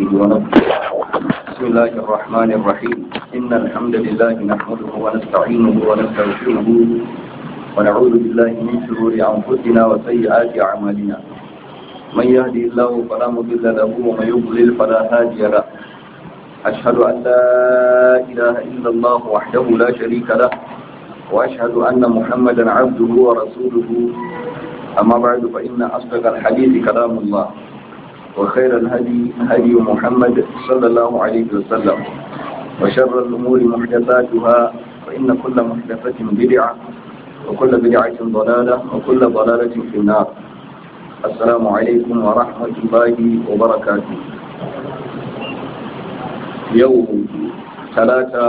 بحمده ونفسه بسم الله الرحمن الرحيم إن الحمد لله نحمده ونستعينه ونستغفره ونعوذ بالله من شرور أنفسنا وسيئات أعمالنا من يهدي الله فلا مضل له ومن يضلل فلا هادي له أشهد أن لا إله إلا الله وحده لا شريك له وأشهد أن محمدا عبده ورسوله أما بعد فإن أصدق الحديث كلام الله وخير الهدي هدي محمد صلى الله عليه وسلم وشر الأمور محدثاتها فإن كل محدثة بدعة وكل بدعة ضلالة وكل ضلالة في النار السلام عليكم ورحمة الله وبركاته يوم ثلاثة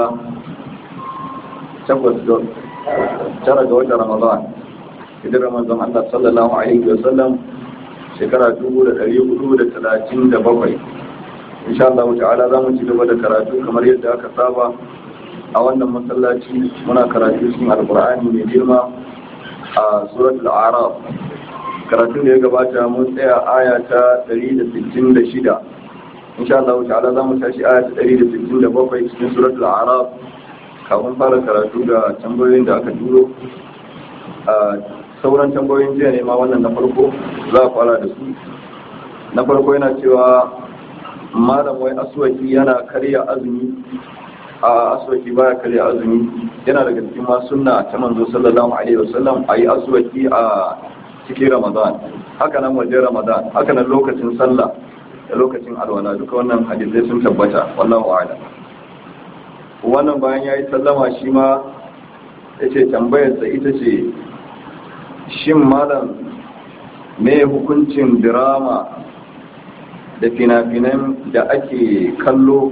تقوى ترى جوة رمضان idan ramazan Allah sallallahu alaihi wasallam shekara dubu da ɗari hudu da talatin da bakwai insha Allah ta'ala za mu ci gaba da karatu kamar yadda aka saba a wannan masallaci muna karatu cikin alkur'ani mai girma a suratul araf karatu da ya gabata mun tsaya aya ta 166 insha Allah ta'ala za mu tashi aya ta 167 cikin suratul araf kafin fara karatu da tambayoyin da aka turo sauran tambayoyin jiya ne ma wannan na farko za a fara da su na farko yana cewa malam wai aswaki yana karya azumi a aswaki baya karya azumi yana daga cikin ma sunna ta manzo sallallahu alaihi wasallam a yi aswaki a cikin ramadan haka nan wajen ramadan haka nan lokacin sallah da lokacin alwala duka wannan hadisai sun tabbata wallahu a'lam wannan bayan yayi sallama shi ma yace tambayarsa ita ce shin malam me hukuncin dirama da fina-finan da ake kallo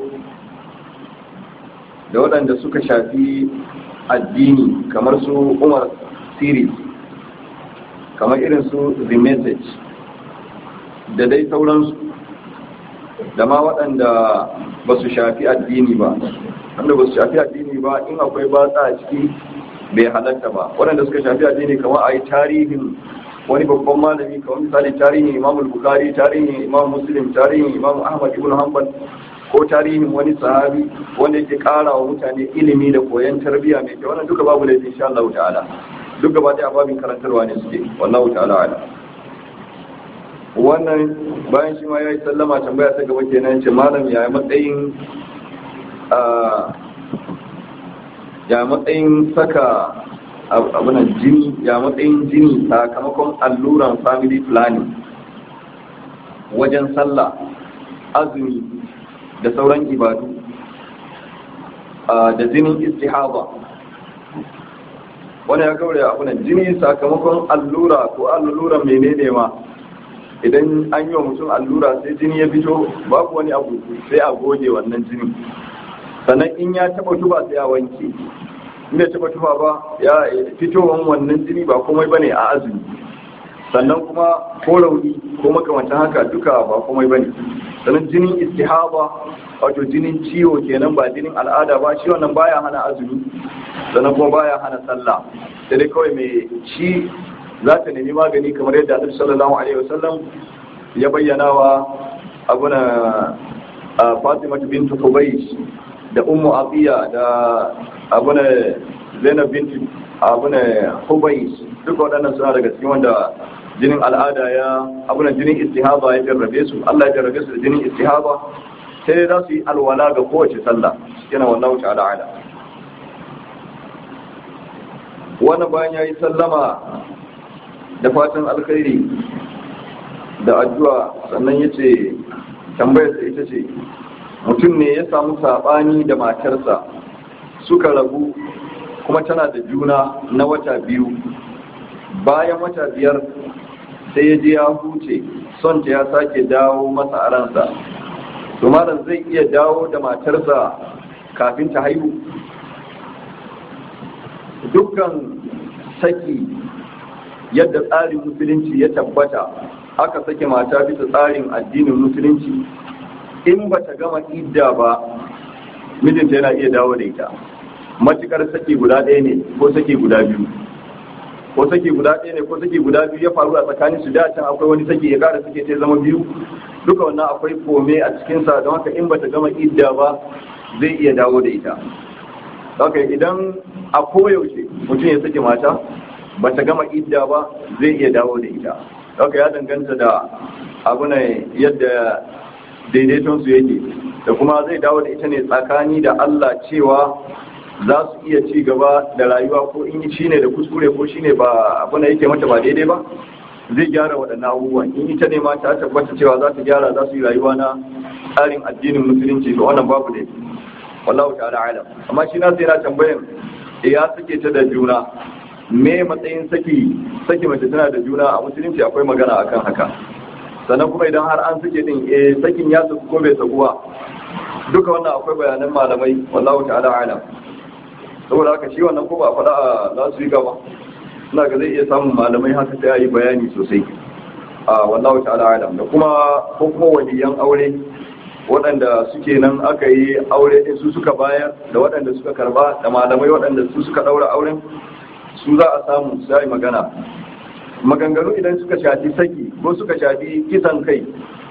da waɗanda suka shafi addini kamar su umar series kamar irin su the message da dai sauransu da ma waɗanda ba su shafi addini ba wanda ba su shafi addini ba in akwai batsa a ciki bai halatta ba waɗanda suka shafi addini kamar a yi tarihin wani babban malami kamar misali tarihin imam bukari tarihin imam muslim tarihin imam ahmad ibn hanbal ko tarihin wani sahabi wanda yake ƙara wa mutane ilimi da koyon tarbiyya mai kyau wannan duka babu laifin insha Allah ta'ala duk gaba ɗaya babin karantarwa ne suke wallahu ta'ala ala wannan bayan shi ma ya yi sallama tambaya ta gaba kenan ce malam ya matsayin ya matsayin saka abinan jini ya matsayin jini sakamakon alluran family planning wajen sallah azumi da sauran ibadu da jinin istihaba wani ya gaure abinan jini sakamakon allura ko alluran menene ma idan an yi wa mutum allura sai jini ya fito babu wani abu sai a goge wannan jinin sannan in ya taba tuba sai ya wanke in bai taba tuba ba ya fitowan wannan jini ba komai bane a azumi sannan kuma ko rauni ko makamantan haka duka ba komai bane sannan jinin istihaba wato jinin ciwo kenan ba jinin al'ada ba shi wannan baya hana azumi sannan kuma baya hana sallah sai dai kawai mai shi za ta nemi magani kamar yadda Annabi sallallahu alaihi wasallam ya bayyana wa abuna Fatima bintu Hubaysh da ummu abiya da abuna zainab binti abuna hubais duk waɗannan suna daga cikin wanda jinin al'ada ya abuna jinin istihaba ya jarrabe su Allah ya jarrabe su da jinin istihaba sai za su yi alwala ga kowace sallah yana wallahu ta'ala ala wannan bayan ya yi sallama da fatan alkhairi da addu'a sannan ya ce tambayarsa ita ce mutum ne ya samu saɓani da matarsa suka rabu kuma tana da juna na wata biyu bayan wata biyar sai ya je ya huce son ta ya sake dawo masa a ransa to malam zai iya dawo da matarsa kafin ta haihu dukkan saki yadda tsarin musulunci ya tabbata aka sake mata bisa tsarin addinin musulunci in ba ta gama idda ba mijinta yana iya dawo da ita matukar saki guda ɗaya ne ko saki guda biyu ko saki guda ɗaya ne ko saki guda biyu ya faru a tsakanin su da can akwai wani saki ya ƙara suke ta zama biyu duka wannan akwai kome a cikinsa don haka in bata gama idda ba zai iya dawo da ita haka idan a koyaushe mutum ya sake mata bata gama idda ba zai iya dawo da ita haka ya danganta da abu ne yadda daidaiton su yake da kuma zai dawo da ita ne tsakani da Allah cewa za su iya ci gaba da rayuwa ko in shi ne da kuskure ko shi ne ba abu ne yake mata ba daidai ba zai gyara waɗannan abubuwan in ita ne ma ta tabbata cewa za ta gyara za su yi rayuwa na tsarin addinin musulunci to wannan babu ne wallahu ta'ala alam amma shi na sai na tambayan ya sake ta da juna me matsayin saki saki mace tana da juna a musulunci akwai magana akan haka sannan kuma idan har an sake din eh sakin ya saku ko bai saku ba duka wannan akwai bayanan malamai wallahu ta'ala alam saboda haka shi wannan ko ba a faɗa a za su yi gaba ina ga zai iya samun malamai haka sai a yi bayani sosai a wallahu ta'ala alam da kuma ko kuma waliyan aure waɗanda suke nan aka yi aure din su suka bayar da waɗanda suka karba da malamai waɗanda su suka ɗaura auren su za a samu su yi magana maganganu idan suka shafi saki ko suka shafi kisan kai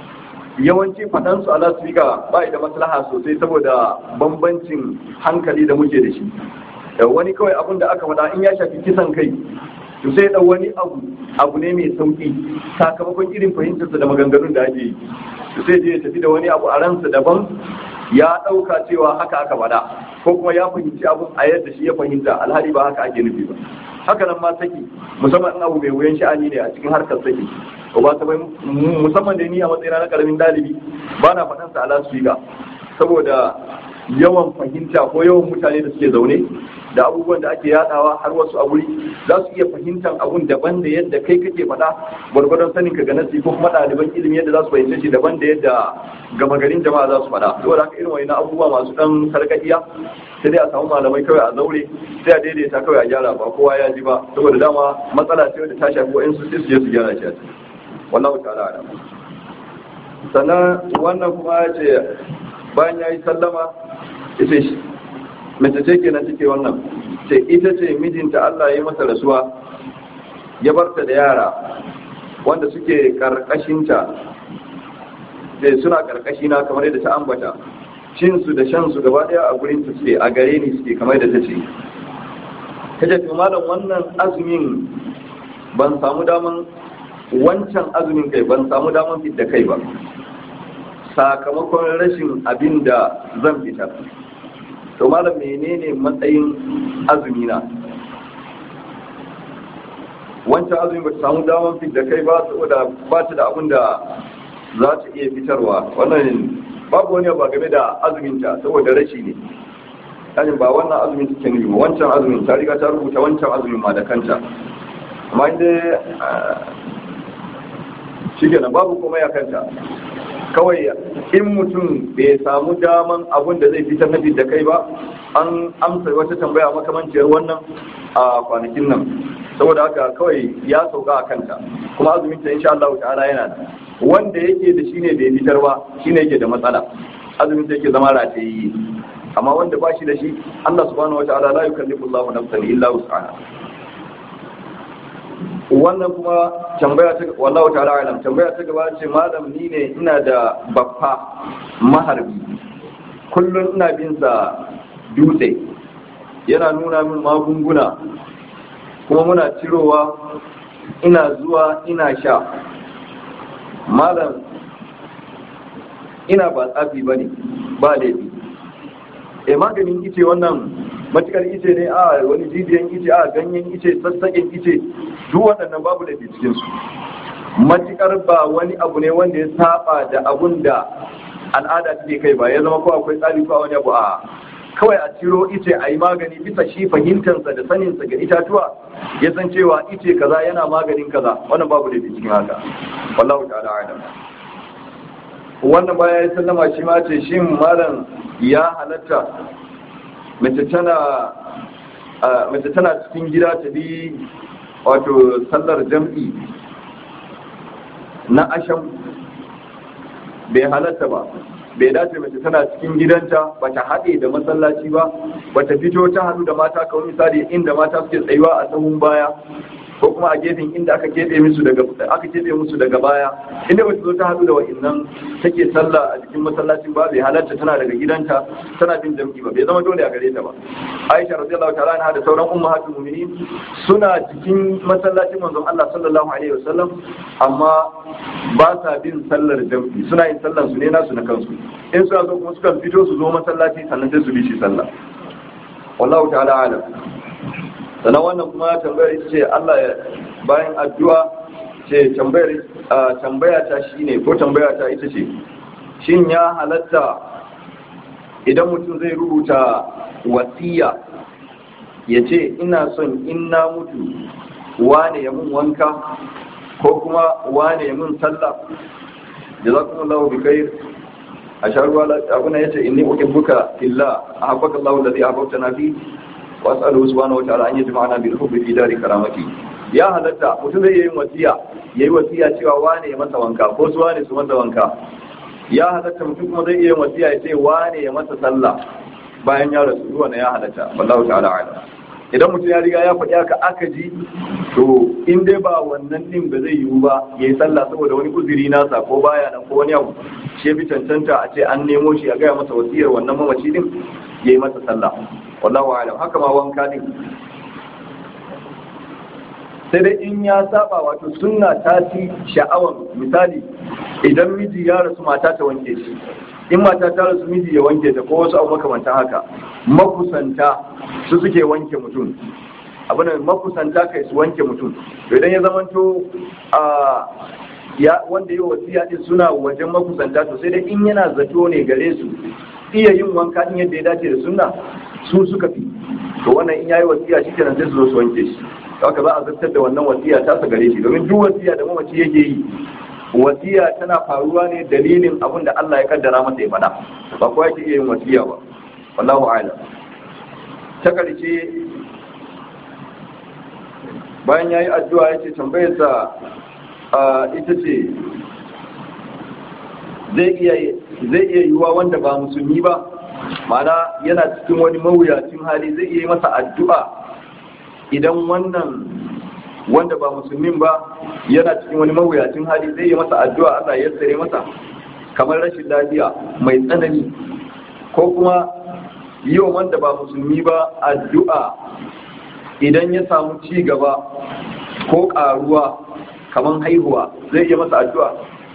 yawanci faɗansu a lasfika ba da maslaha sosai saboda bambancin hankali da muke da shi da wani kawai abin da aka faɗa in ya shafi kisan kai to sai da wani abu abu ne mai sauki sakamakon irin fahimtarsa da maganganun da ake yi to sai je ya tafi da wani abu a ransa daban ya ɗauka cewa haka aka faɗa ko kuma ya fahimci abun a yadda shi ya fahimta alhali ba haka ake nufi ba haka nan ma saki musamman in abu mai wuyan sha'ani ne a cikin harkar saki ko ba ta musamman da ni a matsayina na karamin dalibi ba na faɗan sa ala su saboda yawan fahimta ko yawan mutane da suke zaune da abubuwan da ake yadawa har wasu a wuri za su iya fahimtar abun daban da yadda kai kake faɗa gwargwadon sanin ka ga nasi ko kuma ɗaliban ilimi yadda za su fahimce shi daban da yadda gama garin jama'a za su faɗa saboda haka irin wani abubuwa masu ɗan sarƙaƙiya sai dai a samu malamai kawai a zaure sai a daidaita kawai a gyara ba kowa ya ji ba saboda dama matsala ce wadda ta shafi wa'in su sai su je su gyara shi a ciki wallahu ta'ala alam sannan wannan kuma ya ce bayan ya yi sallama ita shi mace ce kenan take wannan ce ita ce mijinta Allah ya yi masa rasuwa ya barta da yara wanda suke karkashinta da suna karkashina kamar yadda ta ambata cin su da shan su gaba daya a gurin ta suke a gare ni suke kamar yadda ta ce ta ce malam wannan azumin ban samu daman wancan azumin kai ban samu daman fit da kai ba sakamakon rashin abin da zan fitar to malam menene matsayin azumina wancan azumin ba ta samu daman fit da kai ba saboda ba ta da abin da za ta iya fitarwa wannan babu wani ba game da azuminta saboda rashi ne yani ba wannan azumin take nufi ba wancan azumin ta riga ta rubuta wancan azumin ma da kanta amma inda shi kenan babu kuma ya kanta kawai in mutum bai samu daman abun da zai fitar na da kai ba an amsa wata tambaya makamanciyar wannan a kwanakin nan saboda haka kawai ya sauka a kanta kuma azumin ta insha Allah ta'ala yana da wanda yake da shine bai fitar ba shine yake da matsala azumin ta yake zama ratayi amma wanda ba shi da shi Allah subhanahu wa ta'ala la yukallifu Allahu nafsan illa wus'aha wannan kuma tambaya ta wallahu ta'ala alam tambaya ta gaba ce malam ni ne ina da baffa maharbi kullum ina bin sa dutse yana nuna min magunguna kuma muna cirowa ina zuwa ina sha malam ina ba tsafi ba ne ba laifi e maganin ice wannan matukar ice ne a wani jijiyan ice a ganyen ice sassaƙen ice duk waɗannan babu da cikin su matukar ba wani abu ne wanda ya saba da abun da al'ada take kai ba ya zama ko akwai tsari ko wani abu a kawai a ciro ice a yi magani bisa shi fahimtansa da saninsa ga itatuwa ya san cewa ice kaza yana maganin kaza wannan babu da cikin haka wallahu ta'ala a'lam wannan baya ya sallama shi ma ce shin malam ya halatta mace tana mace tana cikin gida ta bi wato sallar jam'i na asham bai halatta ba bai dace mace tana cikin gidanta ba ta haɗe da masallaci ba ba ta fito ta haɗu da mata kawai misali inda mata suke tsayuwa a sahun baya ko kuma a gefen inda aka keɓe musu daga aka keɓe musu daga baya inda ba zo ta haɗu da wa'annan take sallah a cikin masallacin ba bai halarta tana daga gidanta tana bin jam'i ba bai zama dole a gare ta ba Aisha radiyallahu ta'ala anha da sauran ummahatul mu'minin suna cikin masallacin manzon Allah sallallahu alaihi wasallam amma ba sa bin sallar jam'i suna yin sallar su ne nasu na kansu in suna zo kuma sukan fito su zo masallaci sannan sai su bi shi sallah wallahu ta'ala alam sannan wannan kuma tambayar ita ce Allah ya bayan addu'a ce tambayar tambaya ta shine ko tambaya ta ita ce shin ya halatta idan mutum zai rubuta wasiya ya ce ina son in na mutu wane ya mun wanka ko kuma wane ya mun sallah jazakumullahu bi khair asharu abuna yace inni uhibbuka fillah ahabbaka Allahu alladhi ahbabtana fi wasu subhanahu wa ta'ala an yi jima'ana bil hubbi fi dari karamati ya halatta mutum zai yi wasiya yayi wasiya cewa wane ya masa wanka ko su wane su masa wanka ya halatta mutum kuma zai iya wasiya ya ce wane ya masa sallah bayan ya rasu wannan ya halatta wallahu ta'ala a'lam idan mutum ya riga ya faɗi haka aka ji to in dai ba wannan din ba zai yiwu ba ya yi sallah saboda wani uzuri nasa ko baya nan ko wani abu shi ya fi cancanta a ce an nemo shi a gaya masa wasiyar wannan mamaci din ya yi masa sallah wallahu alam haka ma wanka din sai dai in ya saba wato sunna ta ci sha'awan misali idan miji ya rasu mata ta wanke shi in mata ta rasu miji ya wanke ta ko wasu abu makamantan haka makusanta su suke wanke mutum abin da makusanta kai su wanke mutum to idan ya zamanto a ya wanda yi wasiya din suna wajen makusanta to sai dai in yana zato ne gare su iya yin wanka din yadda ya dace da sunna su suka fi to wannan in yayi wasiya shi kenan sai su zo su wanke shi haka za a zartar da wannan wasiya ta sa gare shi domin duk wasiya da mamaci yake yi wasiya tana faruwa ne dalilin abin da Allah ya kaddara masa ya faɗa ba kowa yake iya yin wasiya ba wallahu a'lam ta karshe bayan yayi addu'a yace tambayar sa ita ce zai iya zai iya yiwa wanda ba musulmi ba ma'ana yana cikin wani mawuyacin hali zai iya yi masa addu'a idan wannan wanda ba musulmin ba yana cikin wani mawuyacin hali zai yi masa addu'a Allah ya tsare masa kamar rashin lafiya mai tsanani ko kuma yi wa wanda ba musulmi ba addu'a idan ya samu ci gaba ko karuwa kamar haihuwa zai yi masa addu'a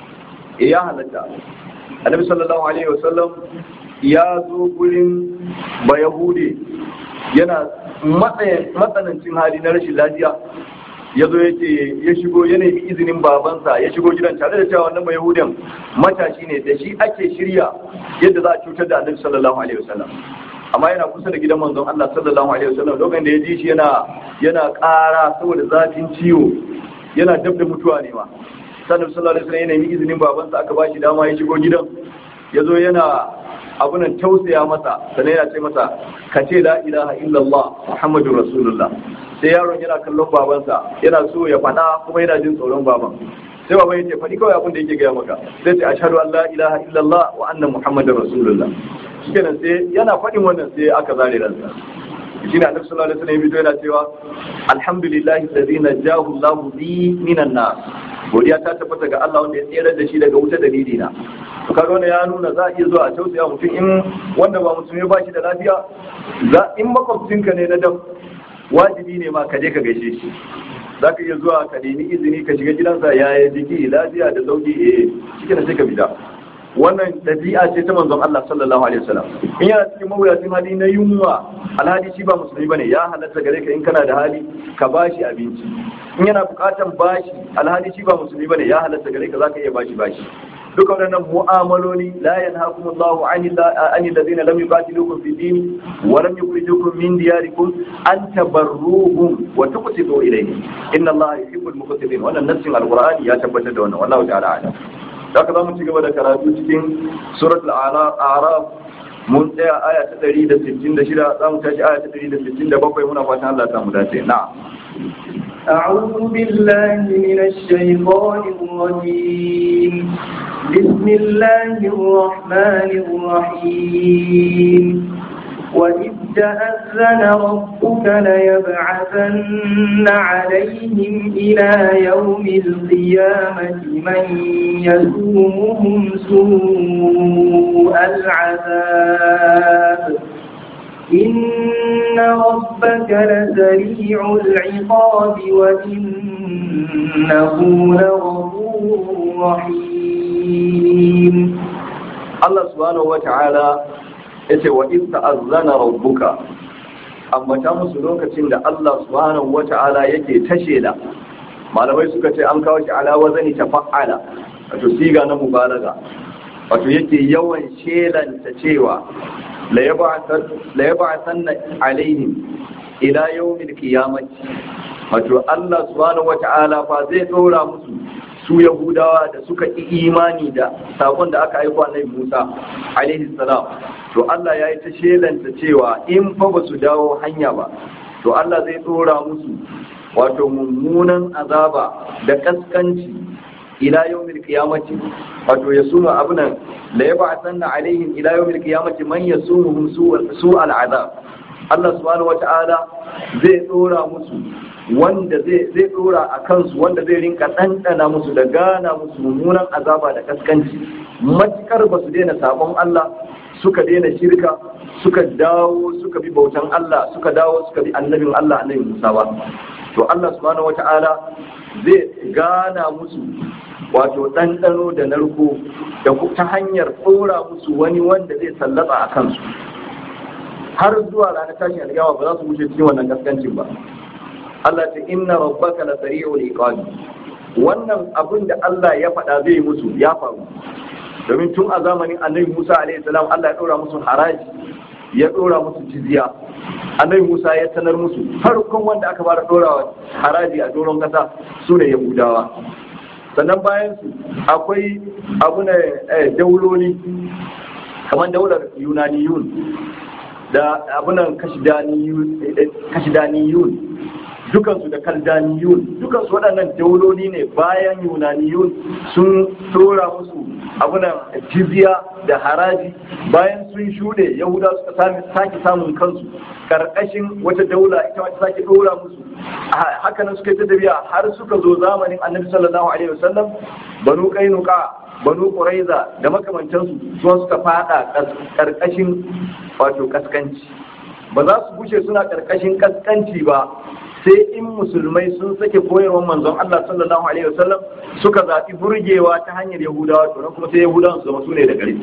e ya halatta annabi sallallahu alaihi wasallam ya zo gurin bayahude yana matsanancin hali na rashin lafiya ya zo ya ce ya shigo ya nemi izinin babansa ya shigo gidan tare da cewa wannan yahudan matashi ne da shi ake shirya yadda za a cutar da annabi sallallahu alaihi wasallam amma yana kusa da gidan manzon Allah sallallahu alaihi wasallam lokacin da ya ji shi yana yana ƙara saboda zafin ciwo yana dab da mutuwa ne ma sannan sallallahu alaihi wasallam ya nemi izinin babansa aka ba shi dama ya shigo gidan ya zo yana abunan tausaya masa sannan yana ce masa ka ce la ilaha illallah muhammadur rasulullah sai yaron yana kallon babansa yana so ya faɗa kuma yana jin tsoron baban sai baban ya ce faɗi kawai abin da yake gaya maka sai ce ashhadu an la ilaha illallah wa anna muhammadar rasulullah shikenan sai yana faɗin wannan sai aka zare ransa shi ne annabi sallallahu alaihi wasallam ya yana cewa alhamdulillahi alladhi najahu Allahu bi minan nar godiya ta tabbata ga Allah wanda ya tsere da shi daga wuta dalili na to kaga wannan ya nuna za a iya zuwa a tausaya mutum in wanda ba musulmi ba shi da lafiya za in makwabcinka ne na dam wajibi ne ma ka je ka gaishe shi za ka iya zuwa ka nemi izini ka shiga gidansa yaya jiki lafiya da sauki eh shi sai ka fita wannan ɗabi'a ce ta manzon Allah sallallahu alaihi wasallam in yana cikin mawuyacin hali na yunwa alhali shi ba musulmi bane ya halatta gare ka in kana da hali ka bashi abinci in yana bukatan bashi alhali shi ba musulmi bane ya halatta gare ka zaka iya bashi bashi duka waɗannan mu'amaloli la yanhaakumullahu 'anil 'anil ladina lam yuqatilukum fid din wa lam yukhrijukum min diyarikum an tabarruhum wa tuqsitu ilayhim inna allaha yuhibbul muqsitin wannan nassin alqur'ani ya tabbatar da wannan wallahu ta'ala a'lam da haka za mu ci gaba da karatu cikin surat al'araf mun tsaya aya ta ɗari da sittin da shida za mu tashi aya ta ɗari da sittin da bakwai muna fatan Allah ta mu dace na أعوذ بالله من الشيطان الرجيم بسم الله الرحمن الرحيم وإذ تأذن ربك ليبعثن عليهم إلى يوم القيامة من يسومهم سوء العذاب إن ربك لسريع العقاب وإنه لغفور رحيم Allah subhanahu wata'ala yace wa in ta'azzana rabbuka amma ta musu lokacin da Allah subhanahu wata'ala yake tashe da malamai suka ce an kawo shi ala wazani tafa'ala wato siga na mubalaga wato yake yawan shelanta cewa la yab'athanna alaihim ila yawmil qiyamati wato Allah subhanahu wata'ala fa zai dora musu su Yahudawa da suka ƙi imani da sakon da aka aiko annabi Musa alaihi salam to Allah ya yi ta shelanta cewa in fa ba su dawo hanya ba to Allah zai tsora musu wato mummunan azaba da kaskanci ila yawmil qiyamati wato ya suma abunan la yab'athanna alaihim ila yawmil qiyamati man yasumuhum su'al azab Allah subhanahu wata'ala zai tsora musu wanda zai zai dora a kansu wanda zai rinka ɗanɗana musu da gana musu mummunan azaba da kaskanci matukar ba su daina sabon Allah suka daina shirka suka dawo suka bi bautan Allah suka dawo suka bi annabin Allah annabi Musa ba to Allah subhanahu wata'ala zai gana musu wato ɗanɗano da narko da ta hanyar ɗora musu wani wanda zai sallaba a kansu har zuwa ranar tashin alƙiyama ba za su wuce cikin wannan kaskancin ba Allah ta inna rabbaka la sari'ul iqabi wannan abin da Allah ya faɗa zai musu ya faru domin tun a zamanin annabi Musa alaihi salam Allah ya ɗora musu haraji ya ɗora musu jizya annabi Musa ya sanar musu farkon wanda aka fara ɗora haraji a doron kasa su ne Yahudawa sannan bayan su akwai abu ne dauloli kamar daular Yunaniyun da abunan kashidaniyun dukansu da kaldaniyun dukansu waɗannan dauloli ne bayan yunaniyun sun tora musu abunan jizya da haraji bayan sun shuɗe yahuda suka sake samun kansu ƙarƙashin wata daula ita wata sake ɗora musu hakanan suka yi ta tafiya har suka zo zamanin annabi sallallahu alaihi wasallam banu kainuka banu quraiza da makamantansu su suka fada ƙarƙashin wato kaskanci ba za su bushe suna ƙarƙashin kaskanci ba sai in musulmai sun sake koyarwar manzon Allah sallallahu alaihi wasallam suka zaɓi burgewa ta hanyar Yahudawa to kuma sai Yahudawan su zama su ne da ƙarfi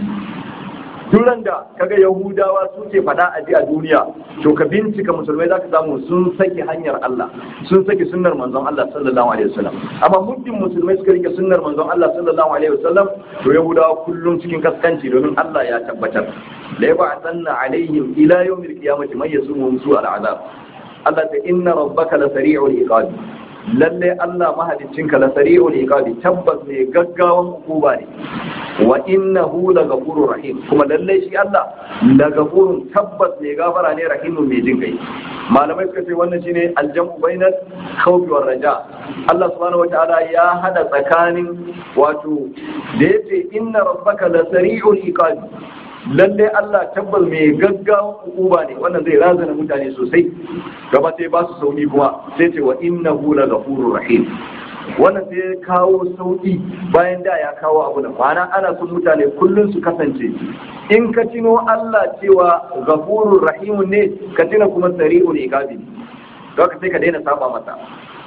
duran da kaga Yahudawa suke faɗa a a duniya to ka bincika musulmai zaka samu sun sake hanyar Allah sun sake sunnar manzon Allah sallallahu alaihi wasallam amma muddin musulmai suka rike sunnar manzon Allah sallallahu alaihi wasallam to Yahudawa kullum cikin kaskanci domin Allah ya tabbatar la yab'athanna alaihim ila yawmil qiyamati man yasumuhum su'al azab Allah ta inna rabbaka la sari'ul iqab lalle Allah mahaliccinka la sari'ul iqab tabbas ne gaggawan hukuma ne wa innahu la ghafurur rahim kuma lalle shi Allah la ghafurun tabbas ne gafara ne rahimun mai jin kai malamai suka ce wannan shine aljamu bainal khawfi war raja Allah subhanahu wataala ya hada tsakanin wato da yace inna rabbaka la sari'ul iqab lalle Allah tabbas mai gaggawan hukuma ne wannan zai razana mutane sosai gaba sai ba su sauki kuma sai ce wa innahu la ghafurur rahim wannan sai ya kawo sauki bayan da ya kawo abu da kwana ana son mutane kullum su kasance in ka tino Allah cewa ghafurur rahim ne ka tina kuma sari'ul iqabi ka sai ka daina saba masa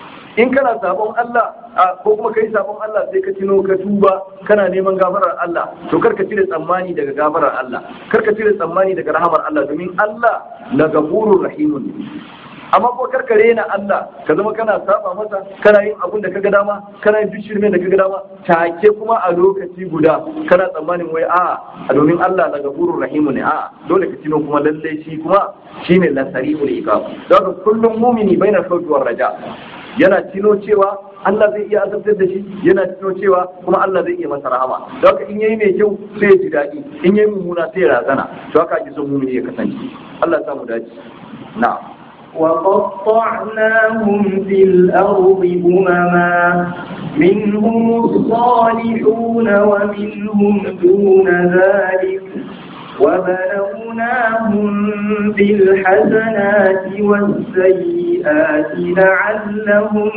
in kana sabon Allah ko kuma kai sabon Allah sai ka tino ka tuba kana neman gafarar Allah to karka cire tsammani daga gafarar Allah karka cire tsammani daga rahamar Allah domin Allah la gafurur rahimun amma ko karka rena Allah ka zama kana saba masa kana yin abun da kaga dama kana yin shirme da kaga dama take kuma a lokaci guda kana tsammanin wai a a domin Allah la gafurur rahimun ne a dole ka tino kuma lalle shi kuma shine la sari'ul iqab don kullum mumini bainar khawfi war raja yana tino cewa Allah zai iya azabtar da shi yana tino cewa kuma Allah zai iya masa rahama don haka in yayi mai kyau sai ya ji daɗi in yayi mummuna sai ya razana to haka ake son mumini ya kasance Allah ya samu dace na'am وقطعناهم في الأرض أمما منهم الصالحون ومنهم دون ذلك وبلوناهم بالحسنات والسيئات لعلهم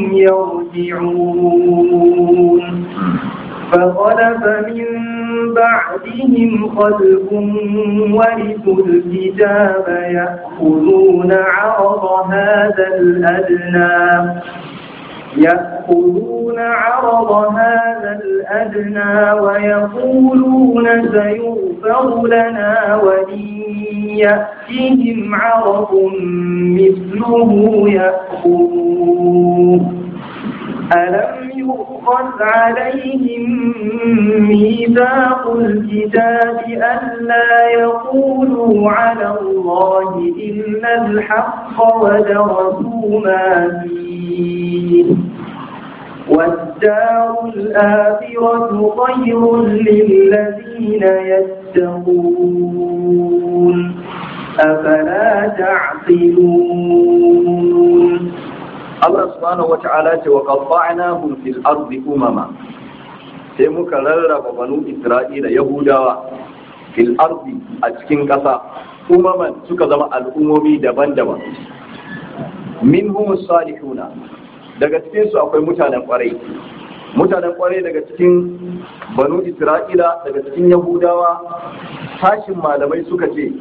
يرجعون فخلف من بعدهم خلف ورثوا الكتاب يأخذون عرض هذا الأدنى يأخذون عرض هذا الأدنى ويقولون سيغفر لنا وإن يأتهم عرض مثله يأخذوه ألم يؤخذ عليهم ميثاق الكتاب ألا يقولوا على الله إلا الحق ودرسوا ما فيه والدار الآخرة خير للذين يتقون أفلا تعقلون Allah subhanahu wata'ala ce wa qatta'nahum fil ardi umama sai muka rarraba banu Isra'ila Yahudawa fil ardi a cikin ƙasa umaman suka zama al'ummomi daban-daban minhum salihuna daga cikin su akwai mutanen kwarai mutanen kwarai daga cikin banu Isra'ila daga cikin Yahudawa tashin malamai suka ce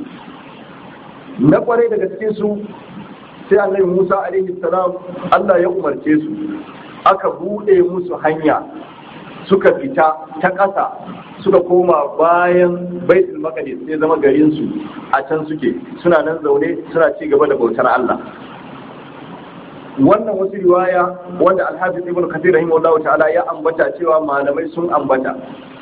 na kwarai daga cikin su sai annabi Musa alaihi salam Allah ya umarce su aka bude musu hanya suka fita ta ƙasa suka koma bayan baitul maqdis sai zama garin su a can suke suna nan zaune suna ci gaba da bautar Allah wannan wasu riwaya wanda alhafiz ibn kathir rahimahullah ta'ala ya ambata cewa malamai sun ambata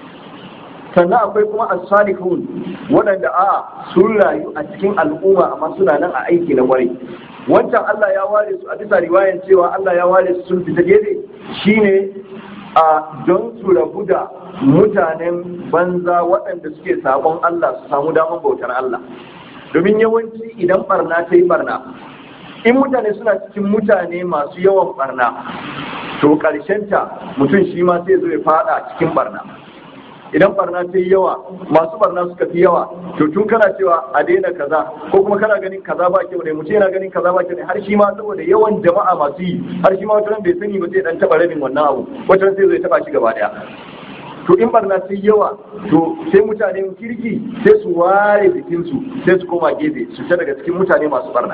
sannan akwai kuma as-salihun waɗanda a sun rayu a cikin al'umma amma suna nan a aiki na kwarai wancan Allah ya ware su a bisa riwayan cewa Allah ya ware su sun fita gefe shine a don su rabu da mutanen banza waɗanda suke sabon Allah su samu daman bautar Allah domin yawanci idan barna ta yi barna in mutane suna cikin mutane masu yawan barna to ta mutum shi ma sai zo ya fada cikin barna idan barna ta yi yawa masu barna suka fi yawa to tun kana cewa a daina kaza ko kuma kana ganin kaza ba kyau ne mutum yana ganin kaza ba kyau ne har shi ma saboda yawan jama'a masu yi har shi ma wata bai sani ba sai dan taba rabin wannan abu wata sai zai taba shi gaba daya to in barna ta yi yawa to sai mutanen kirki sai su ware jikinsu sai su koma gefe su ta daga cikin mutane masu barna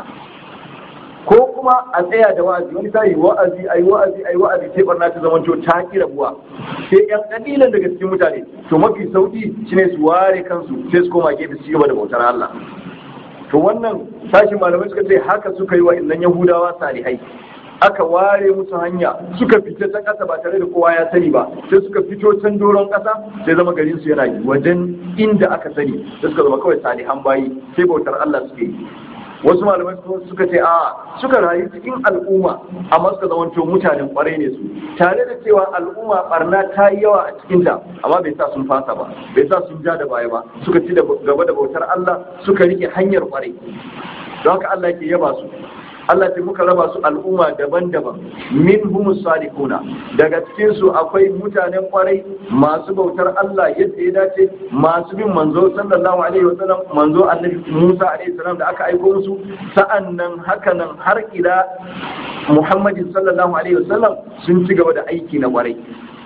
ko kuma a tsaya da wa'azi wani ta yi wa'azi ai wa'azi ai wa'azi sai barna ta zama ta ki rabuwa sai yan kalilan daga cikin mutane to mafi sauki shine su ware kansu sai su koma gefe su gaba da bautar Allah to wannan sashin malamai suka ce haka suka yi wa innan yahudawa salihai aka ware musu hanya suka fita ta ƙasa ba tare da kowa ya sani ba sai suka fito can doron ƙasa sai zama garin su yana wajen inda aka sani sai suka zama kawai salihan bayi sai bautar Allah suke yi wasu malamai suka ce a suka rayu cikin al'umma amma suka zamanto mutanen kwarai ne su tare da cewa al'umma barna ta yi yawa a cikinta amma bai sa sun fasa ba bai sa sun ja da baya ba suka ci gaba da bautar Allah suka rike hanyar kwarai don haka Allah ke yaba su Allah ce muka raba su al'umma daban-daban min humus salihuna daga cikin su akwai mutanen kwarai masu bautar Allah yadda ya dace masu bin manzo sallallahu alaihi wasallam manzo annabi Musa alaihi salam da aka aiko musu sa'annan hakanan har ila Muhammadin sallallahu alaihi wasallam sun ci gaba da aiki na kwarai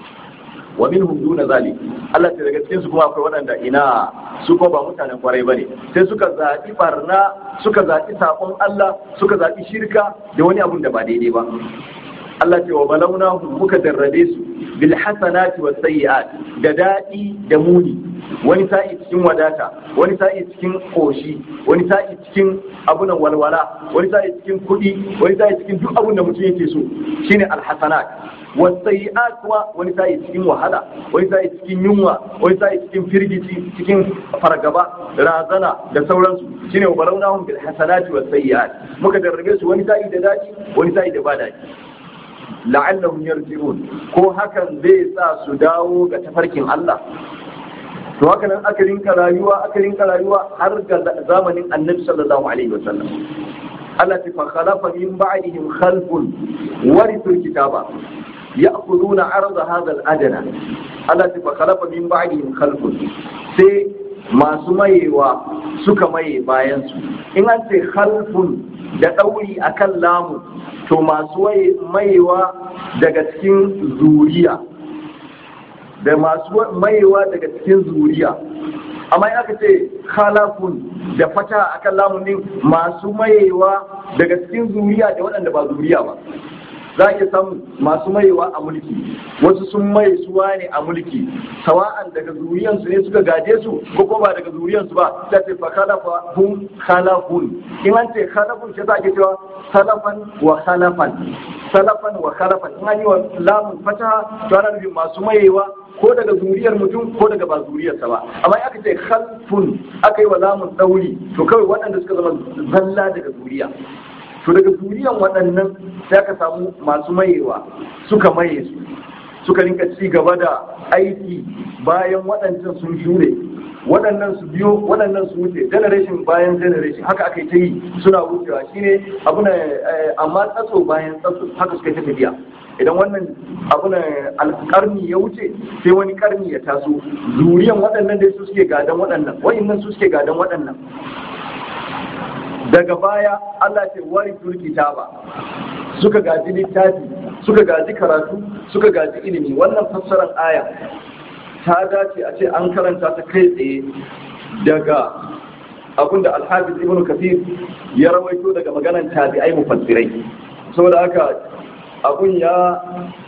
wa minhum duna zalik Allah ta daga cikin su kuma akwai waɗanda ina su ko ba mutanen kwarai bane sai suka zaɓi barna suka zaɓi sakon Allah suka zaɓi shirka da wani abun da ba daidai ba Allah ce wa balauna muka darrabe su bil hasanati was sayyi'at da daɗi da muni wani sa'i cikin wadata wani sa'i cikin koshi wani sa'i cikin abunan walwala wani sa'i cikin kuɗi wani sa'i cikin duk abun da mutum yake so shine al hasanat wasayi'at kuma wani sa'i cikin wahala wani sa'i cikin yunwa wani sa'i cikin firgici cikin fargaba razana da sauransu shine barawnahum bil hasanati wasayi'at muka darrabe su wani sa'i da daji wani sa'i da ba daji la'allahum yarji'un ko hakan zai sa su dawo ga tafarkin Allah to haka nan aka rinka rayuwa aka rinka rayuwa har ga zamanin annabi sallallahu alaihi wasallam Allah ta fa khalafa min ba'dihim khalfun warithu kitaba يأخذون عرض هذا الأدنى التي فخلف من بعدهم خلف sai masu mayewa suka maye bayansu in an ce khalfun da ɗauri akan lamu to masu mayewa daga cikin zuriya da masu mayewa daga cikin zuriya amma in aka ce khalafun da fata akan lamun din masu mayewa daga cikin zuriya da waɗanda ba zuriya ba za a iya samu masu mayewa a mulki wasu sun maye suwa ne a mulki sawa'an daga zuriyansu ne suka gaje su ko kuma ba daga zuriyansu ba ta ce fa khalafa hum khalafun in an ce khalafun shi za a ke cewa salafan wa khalafan salafan wa khalafan in an yi wa lamun fata to ana nufin masu mayewa ko daga zuriyar mutum ko daga ba zuriyarsa ba amma aka ce khalfun aka yi wa lamun ɗauri to kawai waɗanda suka zama zalla daga zuriya to daga zuriyan waɗannan sai aka samu masu mayewa suka maye su suka rinka ci gaba da aiki bayan waɗancan sun shure waɗannan su biyo waɗannan su wuce generation bayan generation haka aka yi ta yi suna wucewa shine abu na amma tsatso bayan tsatso haka suka ta tafiya idan wannan abu na alƙarni ya wuce sai wani ƙarni ya taso zuriyan waɗannan dai su suke gadon waɗannan wa'innan su suke gadon waɗannan daga baya Allah ce wari kitaba suka gaji littafi suka gaji karatu suka gaji ilimi wannan fassarar aya ta dace a ce an karanta ta kai tsaye daga abinda alhafiz ibn kafir ya rawaito daga maganan tabi'ai mufassirai saboda haka abun ya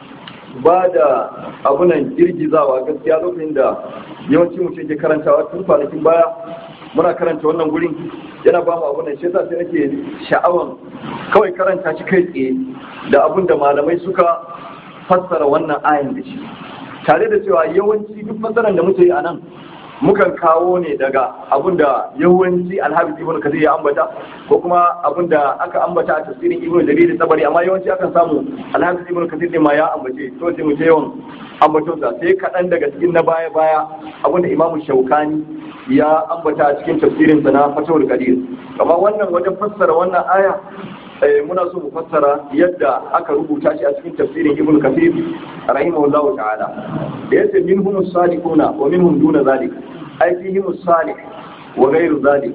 ba da abunan girgizawa gaskiya lokacin da yawanci mutum ke karantawa tun kwanakin baya muna karanta wannan gurin yana ba mu abun nan shi yasa sai nake sha'awan kawai karanta shi kai tsaye da abun da malamai suka fassara wannan ayan da shi tare da cewa yawanci duk fassarar da muke yi a nan mukan kawo ne daga abun da yawanci alhabis ibn kathir ya ambata ko kuma abun da aka ambata a tafsirin ibn jarir tabari amma yawanci akan samu alhabis ibn kathir din ma ya ambace to sai mu je yawan ambaton sa sai kaɗan daga cikin na baya baya abun da imamu shaukani ya ambata a cikin tafsirin sa na fatawul qadir amma wannan wajen fassara wannan aya muna so mu fassara yadda aka rubuta shi a cikin tafsirin ibn kathir rahimahullah ta'ala da yace minhum as-salihuna wa minhum duna zalik ai fihim as-salih wa ghayru zalik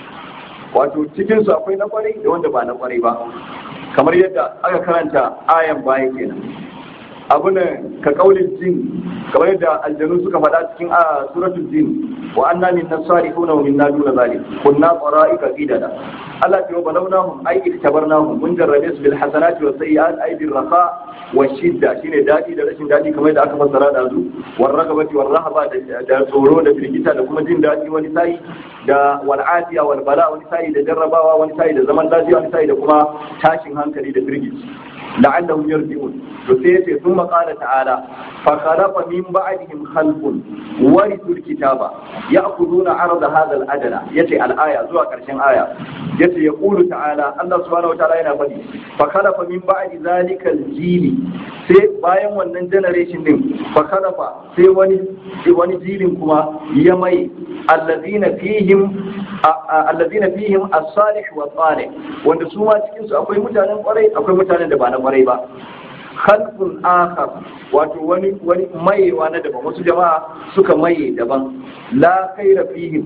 wato cikin su akwai na kwarai da wanda ba na kwarai ba kamar yadda aka karanta ayan baya kenan abu ne ka kaulin jin kamar yadda aljanu suka faɗa cikin a suratul jin wa anna minna salihuna wa minna duna zalik kunna qara'ika qidada Allah ya balawnahum ay iktabarnahum mun jarrabe su bil hasanati was sayyi'at ay bil raqa wa shidda shine dadi da rashin dadi kamar yadda aka fassara da zu war ragabati war rahaba da tsoro da firgita da kuma jin dadi wani sai da wal afiya wal bala wani sai da jarrabawa wani sai da zaman lafiya wani sai da kuma tashin hankali da firgici la'allahum yarji'un to sai yace thumma qala ta'ala fa khalafa min ba'dihim khalfun warithul kitaba ya'khuduna 'arada hadha al-adna yace al-aya zuwa karshen aya yace yaqulu ta'ala Allah subhanahu wataala yana faɗi fa khalafa min ba'di zalika al-jili sai bayan wannan generation din fa khalafa sai wani wani jilin kuma ya mai alladhina fihim alladhina fihim as-salih wa salih wanda su ma cikin su akwai mutanen kwarai akwai mutanen da ba na kwarai ba khalqun akhar wato wani wani mayewa na daban wasu jama'a suka maye daban la khaira fihim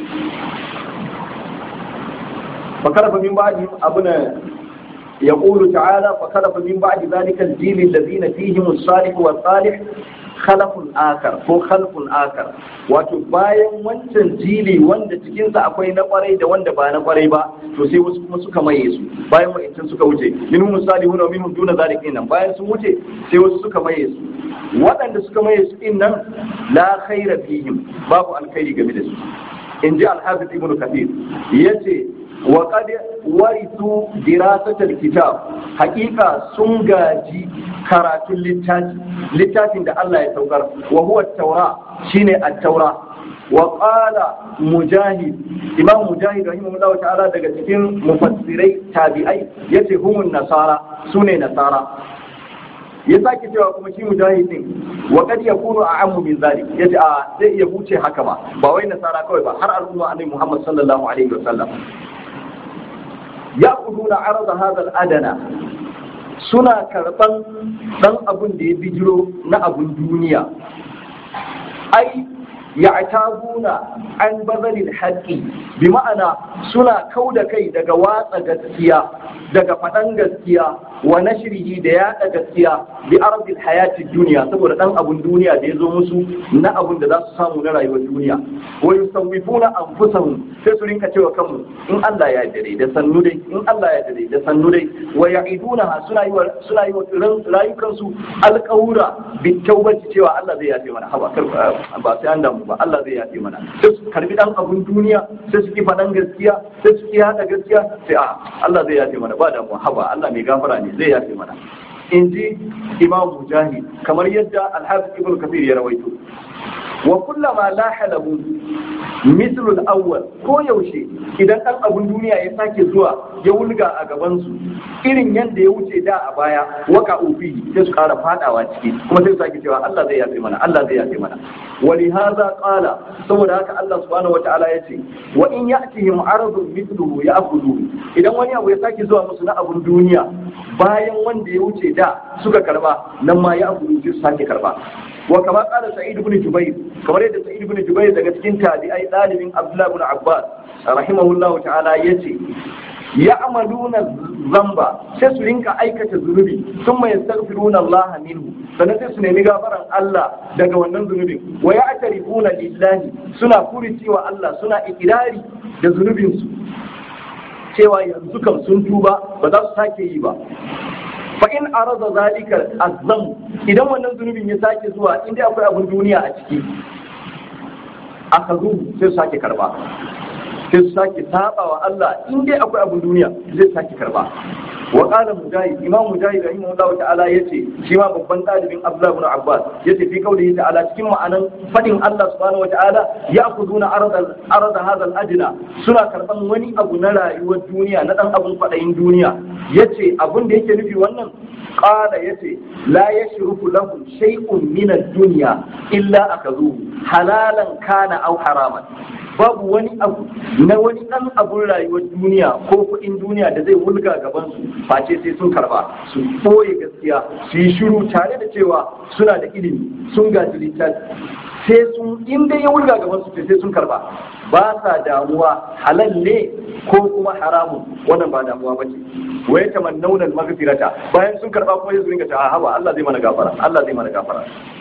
فخلف من بعدهم أبنا يقول تعالى فخلف من بعد ذلك الجيل الذين فيهم الصالح والصالح خلف آخر ko khalfun akar wato bayan wancan jili wanda cikinsa akwai na kwarai da wanda ba na kwarai ba to sai wasu kuma suka maye su bayan wa'ancan suka wuce minhum salihun wa minhum duna zalikin nan bayan sun wuce sai wasu suka maye su waɗanda suka maye su din nan la khaira fihim babu alkhairi game da su in ji al-hafiz ibn kathir yace وقد ورثوا دراسة الكتاب حقيقة سنغاجي كرات اللتات لتات عند الله يتوقر وهو التوراة شين التوراة وقال مجاهد إمام مجاهد رحمه الله تعالى daga cikin mufassirai tabi'ai yace humun nasara sune nasara ya sake cewa kuma shi mujahidin wa kad yakunu a'ammu min zalik yace a zai iya huce haka ba ba wai nasara kawai ba har al'umma annabi Muhammad sallallahu alaihi wasallam ya'khuduna arada hadha al-adana suna karban dan abun da ya bijiro na abun duniya ai ya'tabuna an bazalil haqqi bi ma'ana suna kauda kai daga watsa gaskiya daga faɗan gaskiya wa nashrihi da yaɗa gaskiya bi ardil hayati duniya saboda dan abun duniya da ya zo musu na abun da za su samu na rayuwar duniya wa yusawwifuna anfusahum sai su rinka cewa kanmu in Allah ya dare da sannu dai in Allah ya dare da sannu dai wa ya'iduna suna yi wa suna yi wa rayukan su alƙawura bi tawbati cewa Allah zai yafe mana haba ba sai an damu ba Allah zai yafe mana sai su karbi dan abun duniya sai su ki faɗan gaskiya sai su ki hada gaskiya sai a Allah zai yafe mana ba damu haba Allah mai gafara ne zai yafe mana in ji imam mujahid kamar yadda alhafiz ibn kafir ya rawaito wa kullama laha lahu mislu al-awwal ko yaushe idan dan abun duniya ya sake zuwa ya wulga a gaban su irin yanda ya wuce da a baya waka ufi sai su kara fadawa ciki kuma sai su sake cewa Allah zai yafe mana Allah zai yafe mana wali hadha qala saboda haka Allah subhanahu wataala yace wa in ya'tihim aradun mithluhu ya'khudhu idan wani abu ya sake zuwa musu na abun duniya bayan wanda ya wuce da suka karba nan ma ya abu su sake karba wa kama qala sa'id ibn jubayr kamar yadda sa'id ibn jubayr daga cikin tabi'ai dalibin abdullah ibn abbas rahimahullah ta'ala yace ya'maluna zamba sai su rinka aikata zunubi sun mai yastaghfiruna Allah minhu sannan sai su nemi gafaran Allah daga wannan zunubin wa ya'tarifuna lillahi suna furici wa Allah suna ikirari da zunubinsu cewa yanzu kam sun tuba ba za su sake yi ba fa in arada zalika azam idan wannan zunubin ya sake zuwa inda akwai abin duniya a ciki aka zo sai su sake karba sai su sake saba wa Allah in dai akwai abin duniya zai sake karba wa qala mujahid imam mujahid rahimahullahu ta'ala yace shi ma babban dalibin Abdullah ibn Abbas yace fi qawlihi ta'ala cikin ma'anan fadin Allah subhanahu wa ta'ala ya'khuduna arada arada hadha al-adna suna karban wani abu na rayuwar duniya na dan abun fadayin duniya yace abun da yake nufi wannan qala yace la yashrufu lahum shay'un min ad-dunya illa akazuhu halalan kana aw haraman babu wani abu na wani ɗan abun rayuwar duniya ko kuɗin duniya da zai wulga gaban su face sai sun karba su ɓoye gaskiya su yi shiru tare da cewa suna da ilimi sun gaji littafi sai sun in dai ya wulga gaban su sai sun karba ba sa damuwa halal ne ko kuma haramun wannan ba damuwa ba ce wa ya tamannawna al-maghfirata bayan sun karba kuma yanzu ringa ta haba Allah zai mana gafara Allah zai mana gafara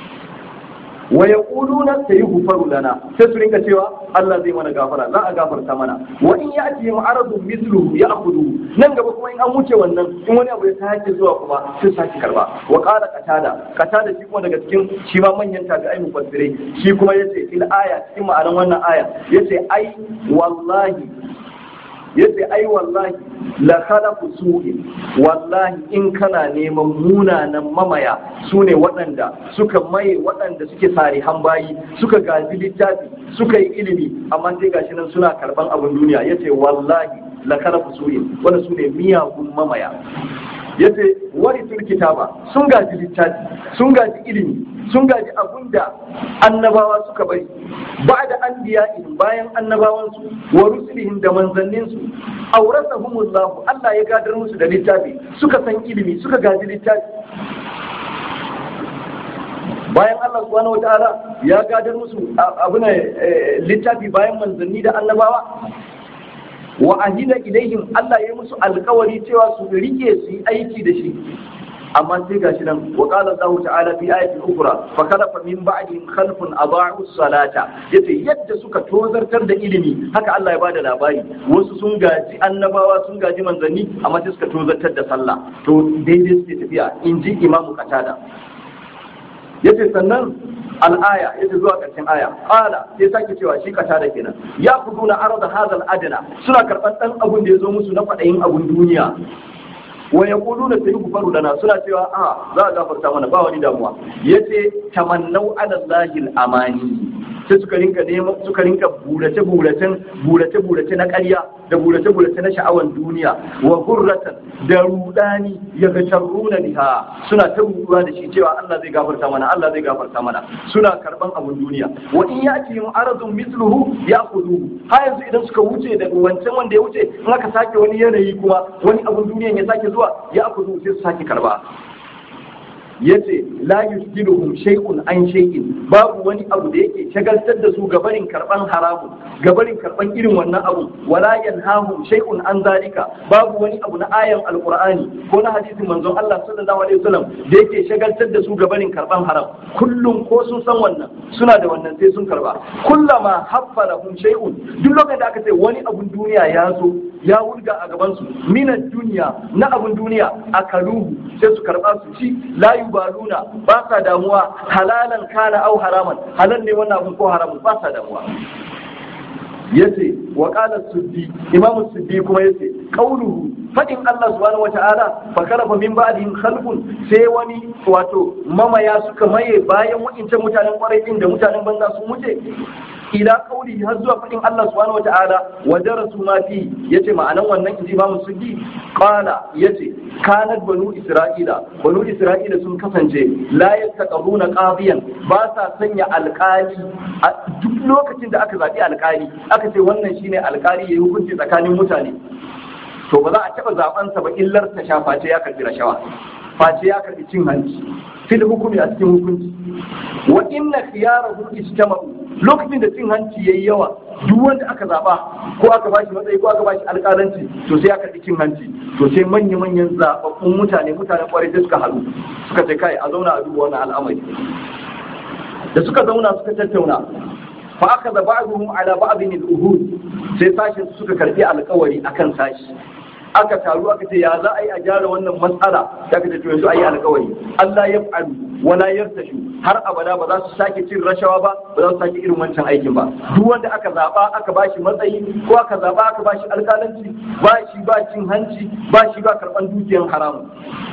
wa yaquluna sayughfaru lana sai su rinka cewa Allah zai mana gafara za a gafarta mana wa in ya'ti mu'aradun mithluhu ya'khudhu nan gaba kuma in an wuce wannan in wani abu ya sake zuwa kuma sai sake karba wa qala qatada qatada shi kuma daga cikin shi ma manyan tabi'ai mufassirai shi kuma yace fil aya cikin ma'anar wannan aya yace ai wallahi yace ai wallahi la khalaqu su'in wallahi in kana neman munanan mamaya sune waɗanda suka maye waɗanda suke sarihan bayi suka gaji littafi suka yi ilimi amma sai gashi nan suna karban abin duniya yace wallahi la khalaqu su'in wanda sune miyagun mamaya yace warisul kitaba sun gaji littafi sun gaji ilimi sun gaji abun da annabawa suka bari ba da an biya bayan annabawansu wa rusulihim da manzanninsu aurasahumullahu Allah ya gadar musu da littafi suka san ilimi suka gaji littafi bayan Allah subhanahu wataala ya gadar musu abuna littafi bayan manzanni da annabawa wa ahida ilaihim Allah ya musu alkawari cewa su rike su yi aiki da shi amma sai gashi nan wa qala Allah ta'ala fi ayatin ukhra fa khalafa min ba'dihim khalfun adaa'u salata yace yadda suka tozartar da ilimi haka Allah ya bada labari wasu sun gaji annabawa sun gaji manzanni amma sai suka tozartar da sallah to daidai suke tafiya inji imamu qatada yace sannan al'aya yace zuwa ƙarshen aya qala sai sake cewa shi kata da kenan ya kuduna arda hadal adna suna karɓar ɗan abun da ya zo musu na faɗayin abun duniya wa yaquluna sayughfaru lana suna cewa a za a gafarta mana ba wani damuwa yace tamannau ala allahi amani sai suka rinka neman suka rinka burace buracen burace burace na ƙarya da burace burace na sha'awan duniya wa gurratan da rudani ya ga tarruna biha suna ta ruduwa da shi cewa Allah zai gafarta mana Allah zai gafarta mana suna karban abun duniya wa in yati aradun mithluhu ya'khudhu ha yanzu idan suka wuce daga wancan wanda ya wuce in aka sake wani yanayi kuma wani abun duniyan ya sake zuwa ya akudu sai su sake karba yace la yuskiluhum shay'un an shay'in babu wani abu da yake shagaltar da su gabarin karban haramun gabarin karban irin wannan abu wala yanhahum shay'un an zalika babu wani abu na ayan alqur'ani ko na hadisin manzon Allah sallallahu alaihi wasallam da yake shagaltar da su gabarin karban haram kullum ko sun san wannan suna da wannan sai sun karba kullama haffa lahum shay'un duk lokacin da aka ce wani abun duniya ya zo ya wulga a gaban su minan duniya na abun duniya akaluhu sai su karba su ci la yubaluna ba sa damuwa halalan kana au haraman halal ne wannan abun ko haramun ba sa damuwa yace wa qala suddi imamu suddi kuma yace qauluhu fadin Allah subhanahu wata'ala fa kalafa min ba'dihim khalqun sai wani wato mamaya suka maye bayan wa'incan mutanen kwarai din da mutanen banza sun wuce ila kauli har zuwa fadin Allah subhanahu wata'ala wa darasu ma fi yace ma'anan wannan inji imamu suddi qala yace kanat banu isra'ila banu isra'ila sun kasance la yattaqabuna qadiyan ba sa sanya alƙali a duk lokacin da aka zaɓi alƙali aka ce wannan shine alƙali yayi hukunci tsakanin mutane to ba za a taɓa zaɓensa ba illar ta sha face ya karɓi rashawa face ya karɓi cin hanci fil hukumi a cikin hukunci wa inna khiyarahu ijtama'u lokacin da cin hanci yayi yawa duk wanda aka zaba ko aka bashi matsayi ko aka bashi alƙalanci to sai ya karɓi cin hanci to sai manya manyan zababbun mutane mutanen kwarai sai suka haɗu suka ce kai a zauna a duba wannan al'amari da suka zauna suka tattauna fa aka da ba'dhum ala ba'dhin al-uhud sai sashin suka karbi alƙawari akan sashi aka taru aka ce ya za a yi a gyara wannan matsala ya ka to yanzu a yi alƙawari Allah ya fa'alu wala yartashu har abada ba za su sake cin rashawa ba ba za su sake irin wancan aikin ba duk wanda aka zaba aka bashi matsayi ko aka zaba aka bashi alƙalanci ba shi ba cin hanci ba shi ba karɓan dukiyar haramun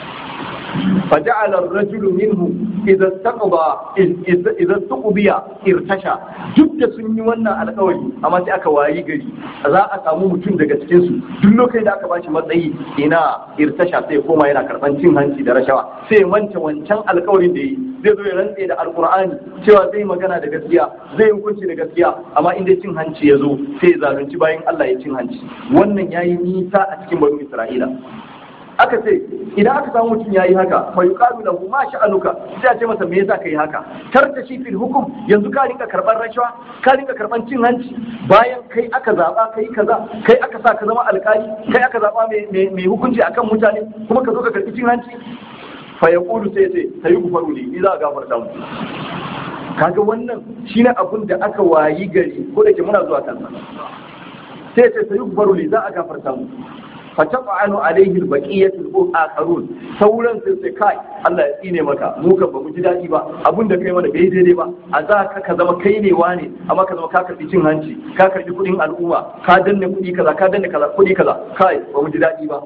فجعل الرجل منه إذا استقضى إذا استقضي ارتشى duk da sun yi wannan alkawari amma sai aka wayi gari za a samu mutum daga cikin su duk lokacin da aka bashi matsayi ina irtasha sai koma yana karban cin hanci da rashawa sai manta wancan alkawarin da yi zai zo ya rantse da alkur'ani cewa zai magana da gaskiya zai yi hukunci da gaskiya amma in dai cin hanci ya zo sai ya zalunci bayan Allah ya cin hanci wannan yayi nisa a cikin banu Isra'ila aka ce idan aka samu mutum yayi haka fa yuqalu lahu ma sha'anuka sai a ce masa me yasa kai haka tarta shi fil hukum yanzu ka rinka karban rashawa ka rinka karban cin hanci bayan kai aka zaba kai kaza kai aka sa ka zama alkali kai aka zaba mai hukunci akan mutane kuma ka zo ka karbi cin hanci fa yaqulu sai sai sai gufaru li ni za a gafarta mu kaga wannan shine abun da aka wayi gari ko da ke muna zuwa kansa sai sai sai gufaru li za a gafarta mu fatafa'alu alaihi albaqiyatul akharun sauran sai sai kai Allah ya tsine maka mu kan ba mu ji dadi ba abun da kai mana bai daidai ba a za ka ka zama kai ne wane amma ka zama ka karbi cin hanci ka karbi kudin al'umma ka danne kudi kaza ka danne kaza kudi kaza kai ba mu ji dadi ba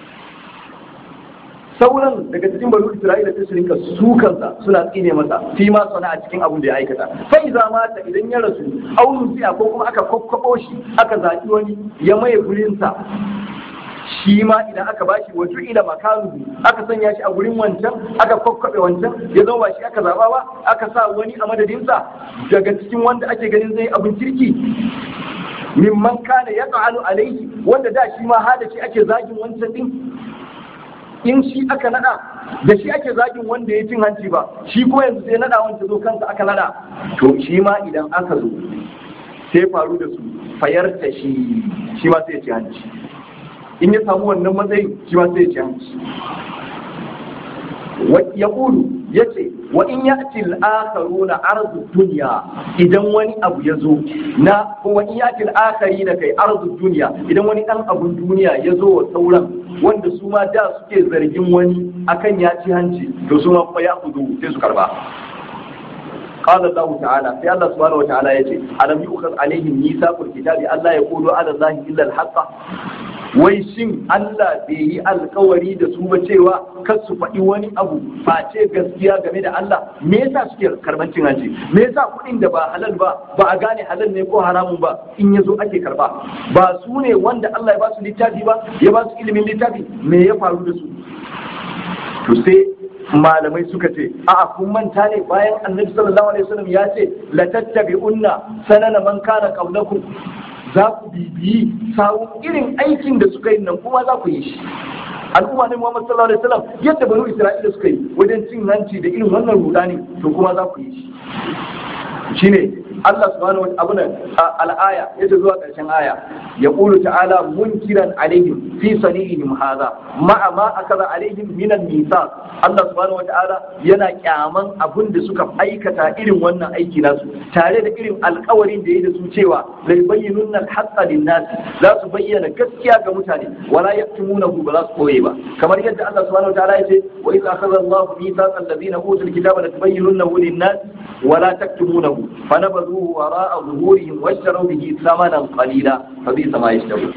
sauran daga cikin banu Isra'ila sai su rinka sukansa suna tsine masa fi ma sana a cikin abun da ya aikata fa iza mata idan ya rasu aunu siya ko kuma aka kokkabo shi aka zaki wani ya maye gurinsa shi ma idan aka bashi wa ila makanu aka sanya shi a gurin wancan aka kwakwabe wancan ya zama ba shi aka zaba ba aka sa wani a madadinsa daga cikin wanda ake ganin zai abin kirki mimman kana ya ta'alu alaihi wanda da shi ma hada shi ake zagin wancan din in shi aka nada da shi ake zagin wanda ya cin hanci ba shi ko yanzu sai nada wanda zo kansa aka nada to shi ma idan aka zo sai faru da su fayarta shi shi ma sai ya ci hanci in ya samu wannan matsayin shi ma sai ya ci hanci ya ƙulu ya ce wa in ya ci al'akaru na arzu duniya idan wani abu ya zo na ko wa in ya ci al'akari na kai arzu duniya idan wani ɗan abun duniya ya zo wa sauran wanda su ma da suke zargin wani akan ya ci hanci to su ma fa ya kudu sai su karba قال الله تعالى في الله سبحانه وتعالى يجي ألم يؤخذ عليهم ميثاق الكتاب ألا يقولوا على الله إلا الحق wai shin Allah bai yi alkawari da su ba cewa kar su faɗi wani abu face gaskiya game da Allah me yasa suke karban cin hanci me yasa kuɗin da ba halal ba ba a gane halal ne ko haramun ba in yazo ake karba ba su ne wanda Allah ya ba su littafi ba ya ba su ilimin littafi me ya faru da su to sai malamai suka ce a'a kun manta ne bayan annabi sallallahu alaihi wasallam ya ce la tattabi'unna sanana man kana qablakum za ku bibiyi sawun irin aikin da suka yi nan kuma za ku yi shi al'umma ne Muhammad sallallahu alaihi wasallam yadda banu Isra'ila suka yi wajen cin hanci da irin wannan rudani to kuma za ku yi shi shine Allah subhanahu wa ta'ala al-aya yace zuwa karshen aya yaqulu ta'ala munkiran alaihim fi sanihim hadha ma'a ma akaza alaihim min al-mithaq Allah subhanahu wa ta'ala yana kyaman abin da suka aikata irin wannan aiki nasu tare da irin alkawarin da ya da su cewa lai bayyinun al-haqqa lin-nas za su bayyana gaskiya ga mutane wala yaktumunahu ba za su koye ba kamar yadda Allah subhanahu wa ta'ala yace wa idza akhadha Allahu mithaqal ladina utul kitaba la tubayyinunahu lin-nas wala taktumunahu fanabadhuhu wara'a zuhurihim washtaru bihi thamanan qalila fa bi sama yashtaru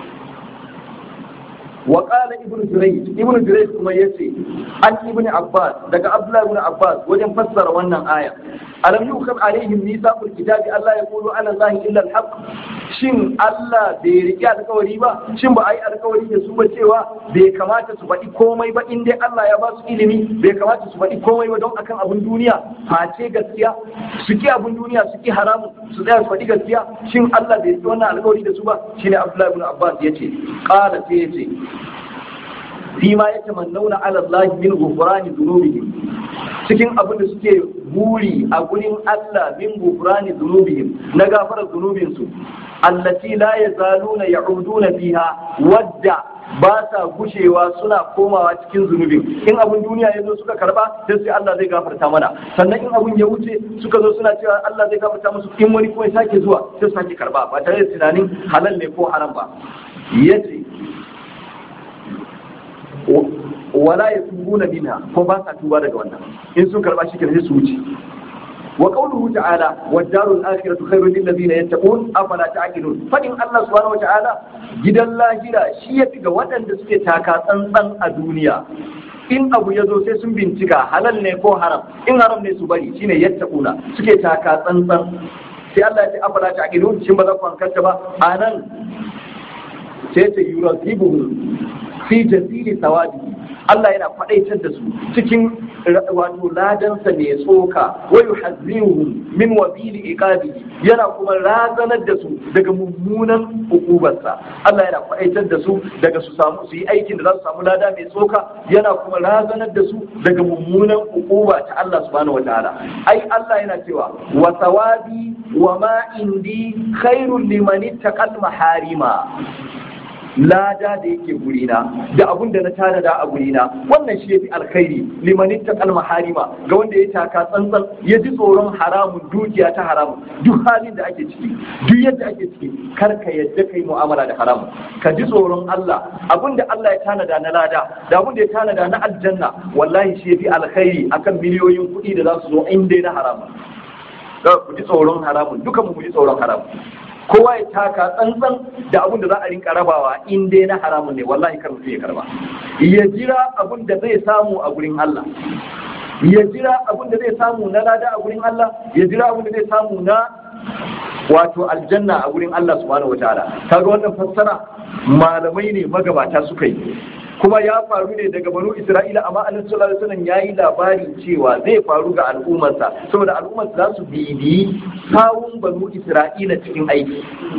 وقال ابن جريج ابن جريج كما يسي عن ابن عباس daga Abdullah ibn Abbas wajen fassara wannan aya alam yukhab alaihim mithaqul kitabi Allah yaqulu ala Allah illa al-haq shin Allah bai rike alkawari ba shin ba ai alkawari da su ba cewa bai kamata su faɗi komai ba in dai Allah ya ba su ilimi bai kamata su faɗi komai ba don akan abun duniya face gaskiya su ki abun duniya su ki haramun su tsaya su faɗi gaskiya shin Allah bai rike wannan alkawari da su ba shine Abdullah ibn Abbas yace qala sai yace fima ya tamannauna ala Allah min ghufrani dhunubihim cikin abin da suke buri a gurin Allah min ghufrani dhunubihim na gafarar dhunubin su allati la yazaluna ya'uduna fiha wadda ba sa gushewa suna komawa cikin zunubin in abin duniya ya zo suka karba sai sai Allah zai gafarta mana sannan in abin ya wuce suka zo suna cewa Allah zai gafarta musu in wani kuma ya sake zuwa sai su sake karba ba tare da tunanin halal ne ko haram ba yace wala ya tubuna minha ko ba sa tuba daga wannan in sun karba shi kenan sai su wuce wa qawluhu ta'ala wad darul akhiratu khairun lil ladina yattaqun afala ta'qilun fadin Allah subhanahu wa ta'ala gidan lahira shi yafi ga waɗanda suke taka tsantsan a duniya in abu ya zo sai sun bincika halal ne ko haram in haram ne su bari shine yattaquna suke taka tsantsan sai Allah ya ce afala ta'qilun shin ba za ku hankalta ba anan sai ta yurazibuhum fi jazili sawadi Allah yana faɗaitar da su cikin wato ladansa mai tsoka wa yuhazziruhum min wabili iqabihi yana kuma razanar da su daga mummunan hukubarsa Allah yana faɗaitar da su daga su samu su yi aikin da za su samu lada mai tsoka yana kuma razanar da su daga mummunan hukuba ta Allah subhanahu wataala ai Allah yana cewa wa sawabi wa ma indi khairul liman ittaqal maharima lada da yake gurina da abun da na tanada a gurina wannan shi yafi alkhairi limanin ta kalma harima ga wanda ya taka tsantsan ya ji tsoron haramun dukiya ta haramun duk halin da ake ciki duk yadda ake ciki kar ka yadda kai mu'amala da haramun ka ji tsoron Allah abun da Allah ya tanada na lada da abun da ya tanada na aljanna wallahi shi yafi alkhairi akan miliyoyin kuɗi da za su zo in dai na haramun ku ji tsoron haramun dukan mu ji tsoron haramun kowa ya taka tsantsan da abun da za a rinka rabawa in dai na haramun ne wallahi kar mutum ya karba ya jira abun da zai samu a gurin Allah ya jira abun da zai samu na lada a gurin Allah ya jira abun da zai samu na wato aljanna a gurin Allah subhanahu wataala kaga wannan fassara malamai ne magabata suka yi kuma ya faru ne daga banu isra'ila amma annabi sallallahu alaihi wasallam yayi labarin cewa zai faru ga al'ummarsa saboda al'ummar za su bibiyi sawun banu isra'ila cikin aiki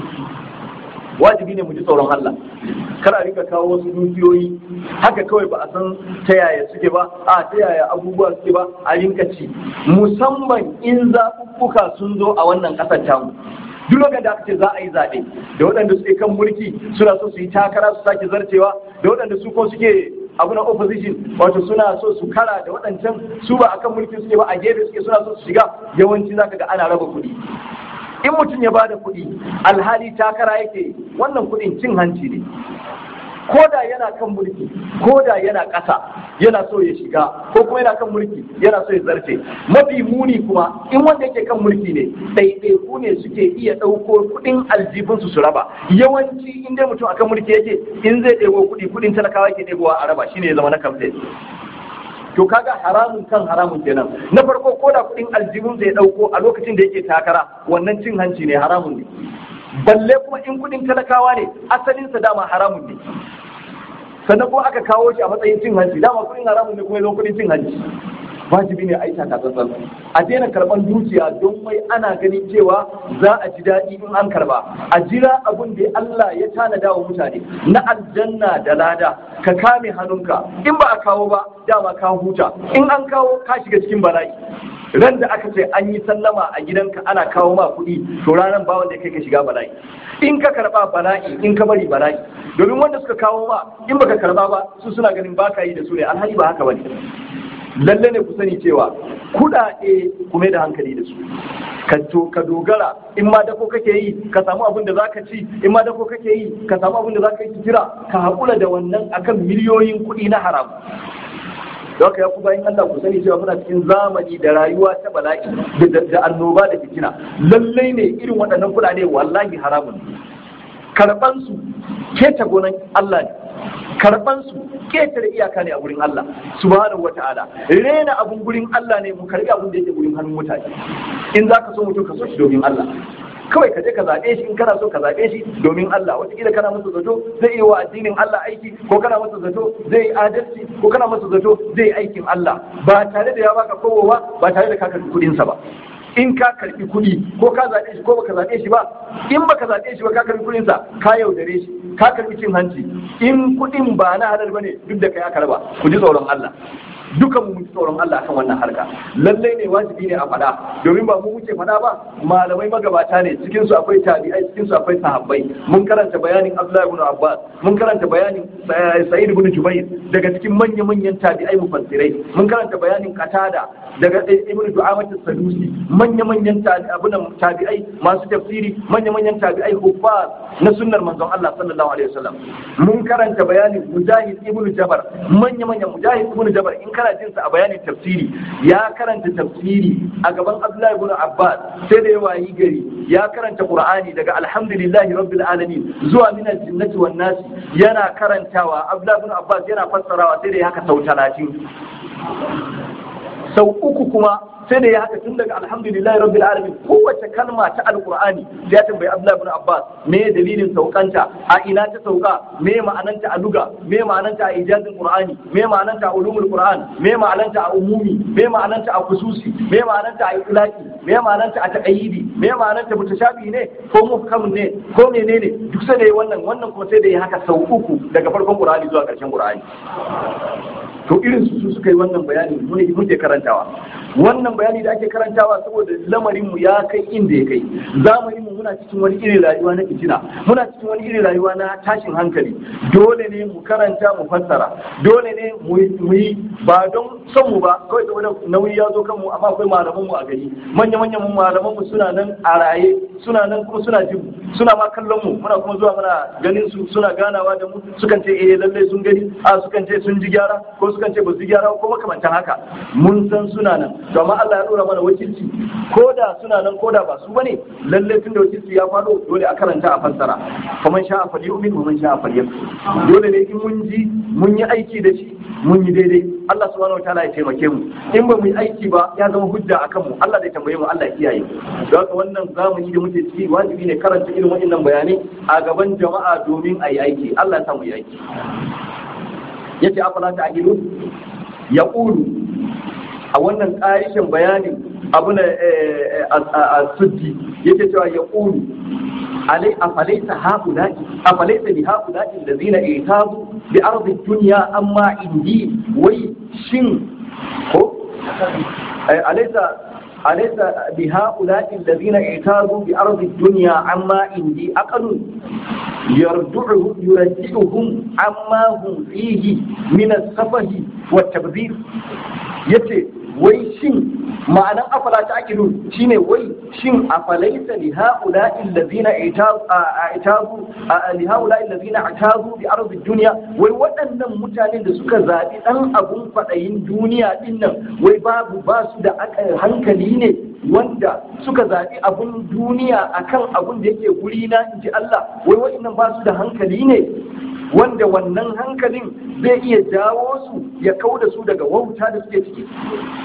wajibi ne mu ji tsoron Allah kar a rika kawo wasu dukiyoyi haka kawai ba a san ta yaya suke ba a ta yaya abubuwa suke ba a rinka ci musamman in zaɓuɓɓuka sun zo a wannan ƙasar tamu duk lokacin da aka ce za a yi zaɓe da waɗanda suke kan mulki suna so su yi takara su sake zarcewa da waɗanda su ko suke abu na opposition wato suna so su kara da waɗancan su ba akan mulki suke ba a gefe suke suna so su shiga yawanci zaka ga ana raba kuɗi in mutum ya bada kuɗi alhali takara yake wannan kuɗin cin hanci ne ko da yana kan mulki ko da yana ƙasa yana so ya shiga ko kuma yana kan mulki yana so ya zarce mafi muni kuma in wanda yake kan mulki ne ɗaiɗaiku ne suke iya ɗauko kuɗin aljibinsu su raba yawanci in dai mutum akan mulki yake in zai ɗebo kuɗi kuɗin talakawa yake ɗebowa a raba shine ya zama na kamfe to kaga haramun kan haramun kenan na farko ko da kuɗin aljibin zai ɗauko a lokacin da yake takara wannan cin hanci ne haramun ne balle kuma in kuɗin talakawa ne asalinsa dama haramun ne sannan kuma aka kawo shi a matsayin cin hanci dama kuɗin haramun ne kuma ya zo kuɗin cin hanci wajibi ne a yi takatsantsan a daina karban dukiya don wai ana ganin cewa za a ji daɗi in an karba a jira abun da Allah ya tanada wa mutane na aljanna da lada ka kame hannunka in ba a kawo ba dama ka huta in an kawo ka shiga cikin bala'i ran da aka ce an yi sallama a gidanka ana kawo ma kuɗi to ranar ba wanda kai ka shiga bala'i in ka karba bala'i in ka bari bala'i domin wanda suka kawo ma in baka karba ba su suna ganin baka yi da su ne alhali ba haka bane lalle ne ku sani cewa kuɗaɗe ku mai da hankali da su ka to ka dogara in ma dako kake yi ka samu abin da zaka ci in ma dako kake yi ka samu abin da zaka yi jira ka haƙura da wannan akan miliyoyin kuɗi na haram da haka ya ku bayan Allah ku sani cewa muna cikin zamani da rayuwa ta bala'i da annoba da fitina lallai ne irin waɗannan kuɗaɗe wallahi haramun karɓan su keta gonan Allah ne karɓan su ketare iyaka ne a gurin Allah subhanahu wata'ala rena abun gurin Allah ne mu karɓi abun da yake gurin hannun mutane in zaka so mutum ka so shi domin Allah kawai ka je ka zaɓe shi in kana so ka zaɓe shi domin Allah wataƙila kana masa zato zai yi wa addinin Allah aiki ko kana masa zato zai yi adalci ko kana masa zato zai yi aikin Allah ba tare da ya baka kowo ba ba tare da ka karɓi kuɗinsa ba in ka karɓi kuɗi ko ka zaɓe shi ko baka zaɓe shi ba in baka zaɓe shi ba ka karɓi kuɗinsa ka yaudare shi ka karɓi cin hanci in kuɗin ba na halal bane duk da kai aka raba ku ji tsoron Allah dukan mu tsoron Allah kan wannan harka lallai ne wajibi ne a faɗa domin ba mu muke faɗa ba malamai magabata ne cikin su akwai tabi'ai cikin su akwai sahabbai mun karanta bayanin Abdullahi ibn Abbas mun karanta bayanin Sa'id ibn Jubair daga cikin manyan manyan tabi'ai mufassirai mun karanta bayanin Qatada daga Ibn Du'amat as-Sadusi manyan manyan tabi'ai masu tafsiri manyan manyan tabi'ai huffaz na sunnar manzon Allah sallallahu alaihi wasallam mun karanta bayanin Mujahid ibn Jabar manyan manyan Mujahid ibn Jabar in kana jin sa a bayanin tafsiri ya karanta tafsiri a gaban Abdullahi ibn Abbas sai da ya wayi gari ya karanta Qur'ani daga alhamdulillahi rabbil alamin zuwa min al-jinnati wan nas yana karantawa Abdullahi ibn Abbas yana fassarawa sai da ya haka sau 30 sau uku kuma sai da ya haka tun daga alhamdulillahi rabbil alamin kowace kalma ta alqur'ani sai ya tambayi abdullahi ibn abbas me dalilin saukanta a ina ta sauka me ma'ananta a luga me ma'ananta a ijazin qur'ani me ma'ananta a ulumul qur'an me ma'ananta a umumi me ma'ananta a khususi me ma'ananta a itlaqi me ma'ananta a taqayyidi me ma'ananta mutashabi ne ko muhkam ne ko menene duk sai da wannan wannan kuma sai da ya haka sau uku daga farkon qur'ani zuwa karshen qur'ani to irin su suka yi wannan bayani muke karantawa wannan bayani da ake karantawa saboda lamarin mu ya kai inda ya kai zamanin mu muna cikin wani irin rayuwa na fitina muna cikin wani irin rayuwa na tashin hankali dole ne mu karanta mu fassara dole ne mu yi ba don son mu ba kawai saboda nauyi ya zo kan mu amma akwai malaman mu a gari manya manyan malaman mu suna nan a raye suna nan kuma suna jin suna ma kallon mu muna kuma zuwa muna ganin su suna ganawa da mu sukan ce eh lalle sun gani a sukan ce sun ji gyara ko sukan ce ba su gyara ko makamantan haka mun san suna nan to amma Allah ya dora mana wakilci ko da suna nan ko da ba su bane lalle tun da wakilci ya faɗo dole a karanta a fassara faman sha'a falyu'min wa man sha'a falyakfur dole ne in mun ji mun yi aiki da shi mun yi daidai Allah subhanahu wataala ya taimake mu in ba mu yi aiki ba ya zama hujja akan mu Allah zai tambaye mu Allah ya kiyaye mu don haka wannan zamani da muke ciki wajibi ne karanta irin waɗannan bayanai a gaban jama'a domin a yi aiki Allah ya sa mu yi aiki yace afala ta agilu ya ƙulu a wannan ƙarishin bayanin abu na a suddi yake cewa ya ƙulu alai afalaita haƙulaƙi afalaita bi haƙulaƙi da zina itazu bi arzin duniya amma indi wai shin ko alaisa أليس بهؤلاء الذين اعتادوا بأرض الدنيا عما عندي أقل يرجعهم يرجعهم عما هم فيه من السفه والتبذير يتي wai shin ma'anan afala ta ake shine wai shin afalaita li haula allazina itazu li haula allazina atazu bi ardi dunya wai waɗannan mutanen da suka zabi dan abun fadayin duniya din nan wai babu ba su da hankali ne wanda suka zabi abun duniya akan abun da yake guri na inji Allah wai waɗannan ba su da hankali ne wanda wannan hankalin zai iya jawo su ya kau da su daga wauta da suke ciki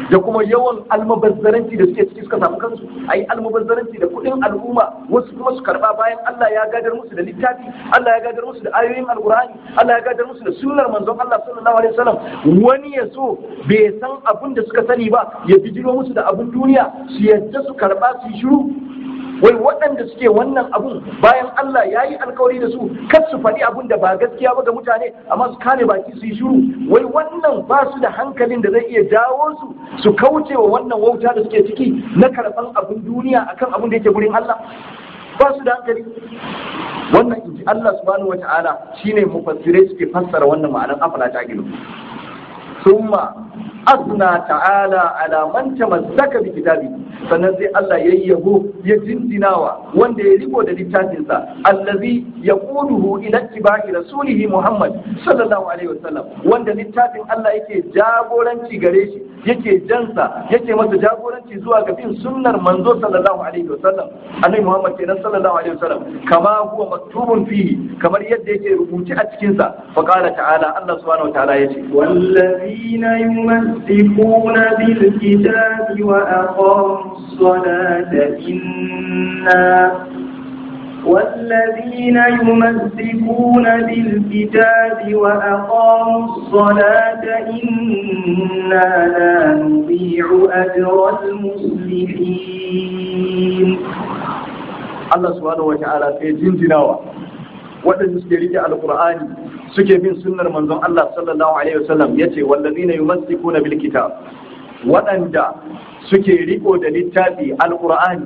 da kuma yawan almubazzaranci da suke ciki suka samu kansu a yi almubazzaranci da kuɗin al'umma wasu kuma su karɓa bayan Allah ya gadar musu da littafi Allah ya gadar musu da ayoyin alkur'ani Allah ya gadar musu da sunnar manzon Allah sallallahu alaihi wasallam wani ya so bai san abin da suka sani ba ya bijiro musu da abin duniya su yadda su karɓa su yi shiru wai waɗanda suke wannan abun bayan Allah ya yi alkawari da su kar su faɗi abun da ba gaskiya ba ga mutane amma su kame baki su yi shiru wai wannan ba su da hankalin da zai iya jawo su su kauce wa wannan wauta da suke ciki na karɓan abun duniya akan abun da yake gurin Allah ba su da hankali wannan inji Allah subhanahu wata'ala shine mufassirai suke fassara wannan ma'anar afala ta gilu summa asna ta'ala ala man tamassaka bi kitabi sannan sai Allah ya yabo ya jinjinawa wanda ya riko da littafinsa allazi yaquduhu ila ittiba'i rasulihi Muhammad sallallahu alaihi wasallam wanda littafin Allah yake jagoranci gare shi yake jansa yake masa jagoranci zuwa ga bin sunnar manzo sallallahu alaihi wasallam annabi Muhammad kenan sallallahu alaihi wasallam kama huwa maktubun fihi kamar yadda yake rubuci a cikin sa fa qala ta'ala Allah subhanahu wa ta'ala yace والذين يمسكون بالكتاب وأقاموا الصلاة إنا والذين يمسكون بالكتاب وأقاموا الصلاة إنا لا نضيع أجر المصلحين Allah subhanahu wa ta'ala sai jinjinawa waɗanda suke rike alqur'ani suke bin sunnar manzon Allah sallallahu alaihi wasallam yace wallazina yumassikuna bil kitab waɗanda suke riko da littafi alqur'ani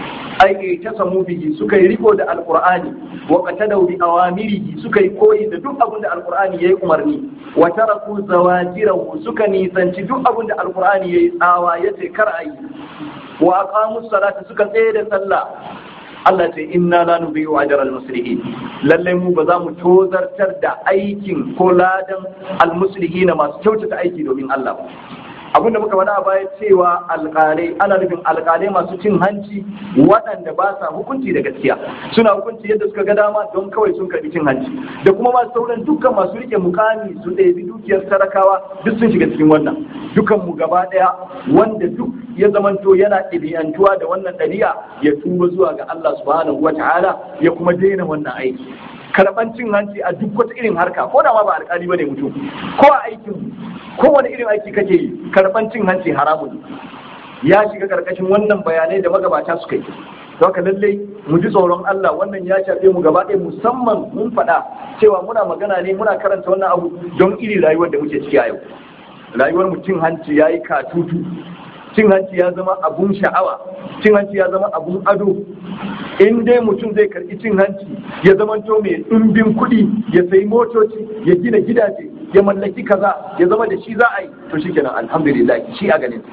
ai ta samu bihi suka yi riko da alqur'ani wa qatadaw bi awamirihi suka yi koyi da duk abin da alqur'ani yayi umarni wa taraku zawajirahu suka nisanci duk abin da alqur'ani yayi tsawa yace kar ayi wa aqamu salata suka tsaye da sallah Allah ce inna la nubiyu ajra al-muslihin lalle mu ba za mu tozartar da aikin ko ladan al-muslihin masu kyautata aiki domin Allah ba abin da muka faɗa a baya cewa alƙalai ana nufin alƙalai masu cin hanci waɗanda ba sa hukunci da gaskiya suna hukunci yadda suka ga dama don kawai sun karɓi cin hanci da kuma masu sauran dukkan masu rike mukami su ɗebi dukiyar talakawa duk sun shiga cikin wannan dukan mu gaba ɗaya wanda duk ya zamanto yana ɗabi'antuwa da wannan ɗabi'a ya tuba zuwa ga Allah subhanahu wa ta'ala ya kuma daina wannan aiki karɓan cin hanci a duk wata irin harka ko da ma ba alƙali bane mutum ko a aikin kowane irin aiki kake yi karɓan cin hanci haramun ya shiga ƙarƙashin wannan bayanai da magabata suka yi haka lallai mu ji tsoron Allah wannan ya shafe mu gaba ɗaya musamman mun faɗa cewa muna magana ne muna karanta wannan abu don iri rayuwar da muke ciki a yau rayuwar mu cin hanci ya yi katutu cin hanci ya zama abun sha'awa cin hanci ya zama abun ado in dai mutum zai karɓi cin hanci ya zamanto mai ɗumbin kuɗi ya sayi motoci ya gina gidaje ya mallaki kaza ya zama da shi za a yi to shikenan alhamdulillah shi a ganin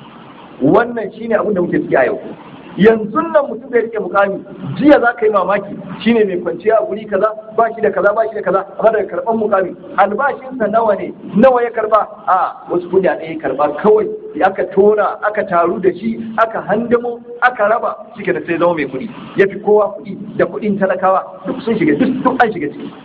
wannan shine abin da muke ciki a yau yanzu nan mutum zai rike mukami jiya za ka yi mamaki shine mai kwanciya a guri kaza ba shi da kaza ba shi da kaza amma daga karban mukami albashinsa nawa ne nawa ya karba a wasu kuɗaɗe ya karba kawai aka tona aka taru da shi aka handamo aka raba shike da sai zama mai kuɗi ya fi kowa kuɗi da kuɗin talakawa duk sun shiga duk an shiga ciki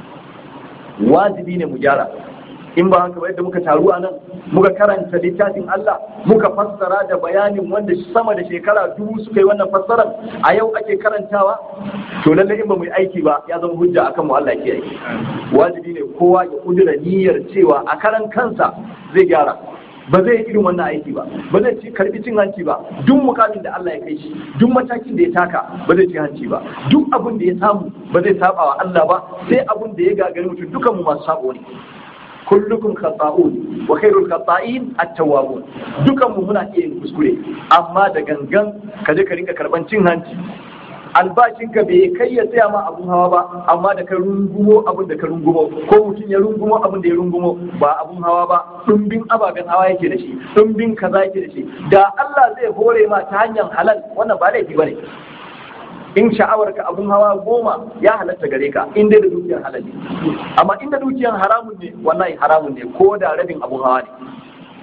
wajibi ne mu gyara in ba haka ba yadda muka taru a nan muka karanta littafin Allah muka fassara da bayanin wanda sama da shekara dubu suka yi wannan fassarar a yau ake karantawa to lalle in ba mu yi aiki ba ya zama hujja akan mu Allah ke aiki wajibi ne kowa ya kudura niyyar cewa a karan kansa zai gyara ba zai yi irin wannan aiki ba ba zai ci karbi cin hanci ba duk mukamin da Allah ya kai shi duk matakin da ya taka ba zai ci hanci ba duk abin da ya samu ba zai saba wa Allah ba sai abin da ya gagari mutum dukan mu masu sabo ne kullukum khata'un wa khairul khata'in at-tawwabun dukan mu muna iya yin kuskure amma da gangan ka je ka rinka karban cin hanci albashinka bai kai ya tsaya ma abun hawa ba amma da ka rungumo abin da ka rungumo ko mutum ya rungumo abin da ya rungumo ba abun hawa ba dumbin ababen hawa yake da shi dumbin kaza yake da shi da Allah zai hore ma ta hanyar halal wannan ba laifi bane in sha'awar ka abun hawa goma ya halatta gare ka in dai da dukiyar halal ne amma inda dukiyar haramun ne wallahi haramun ne ko da rabin abun hawa ne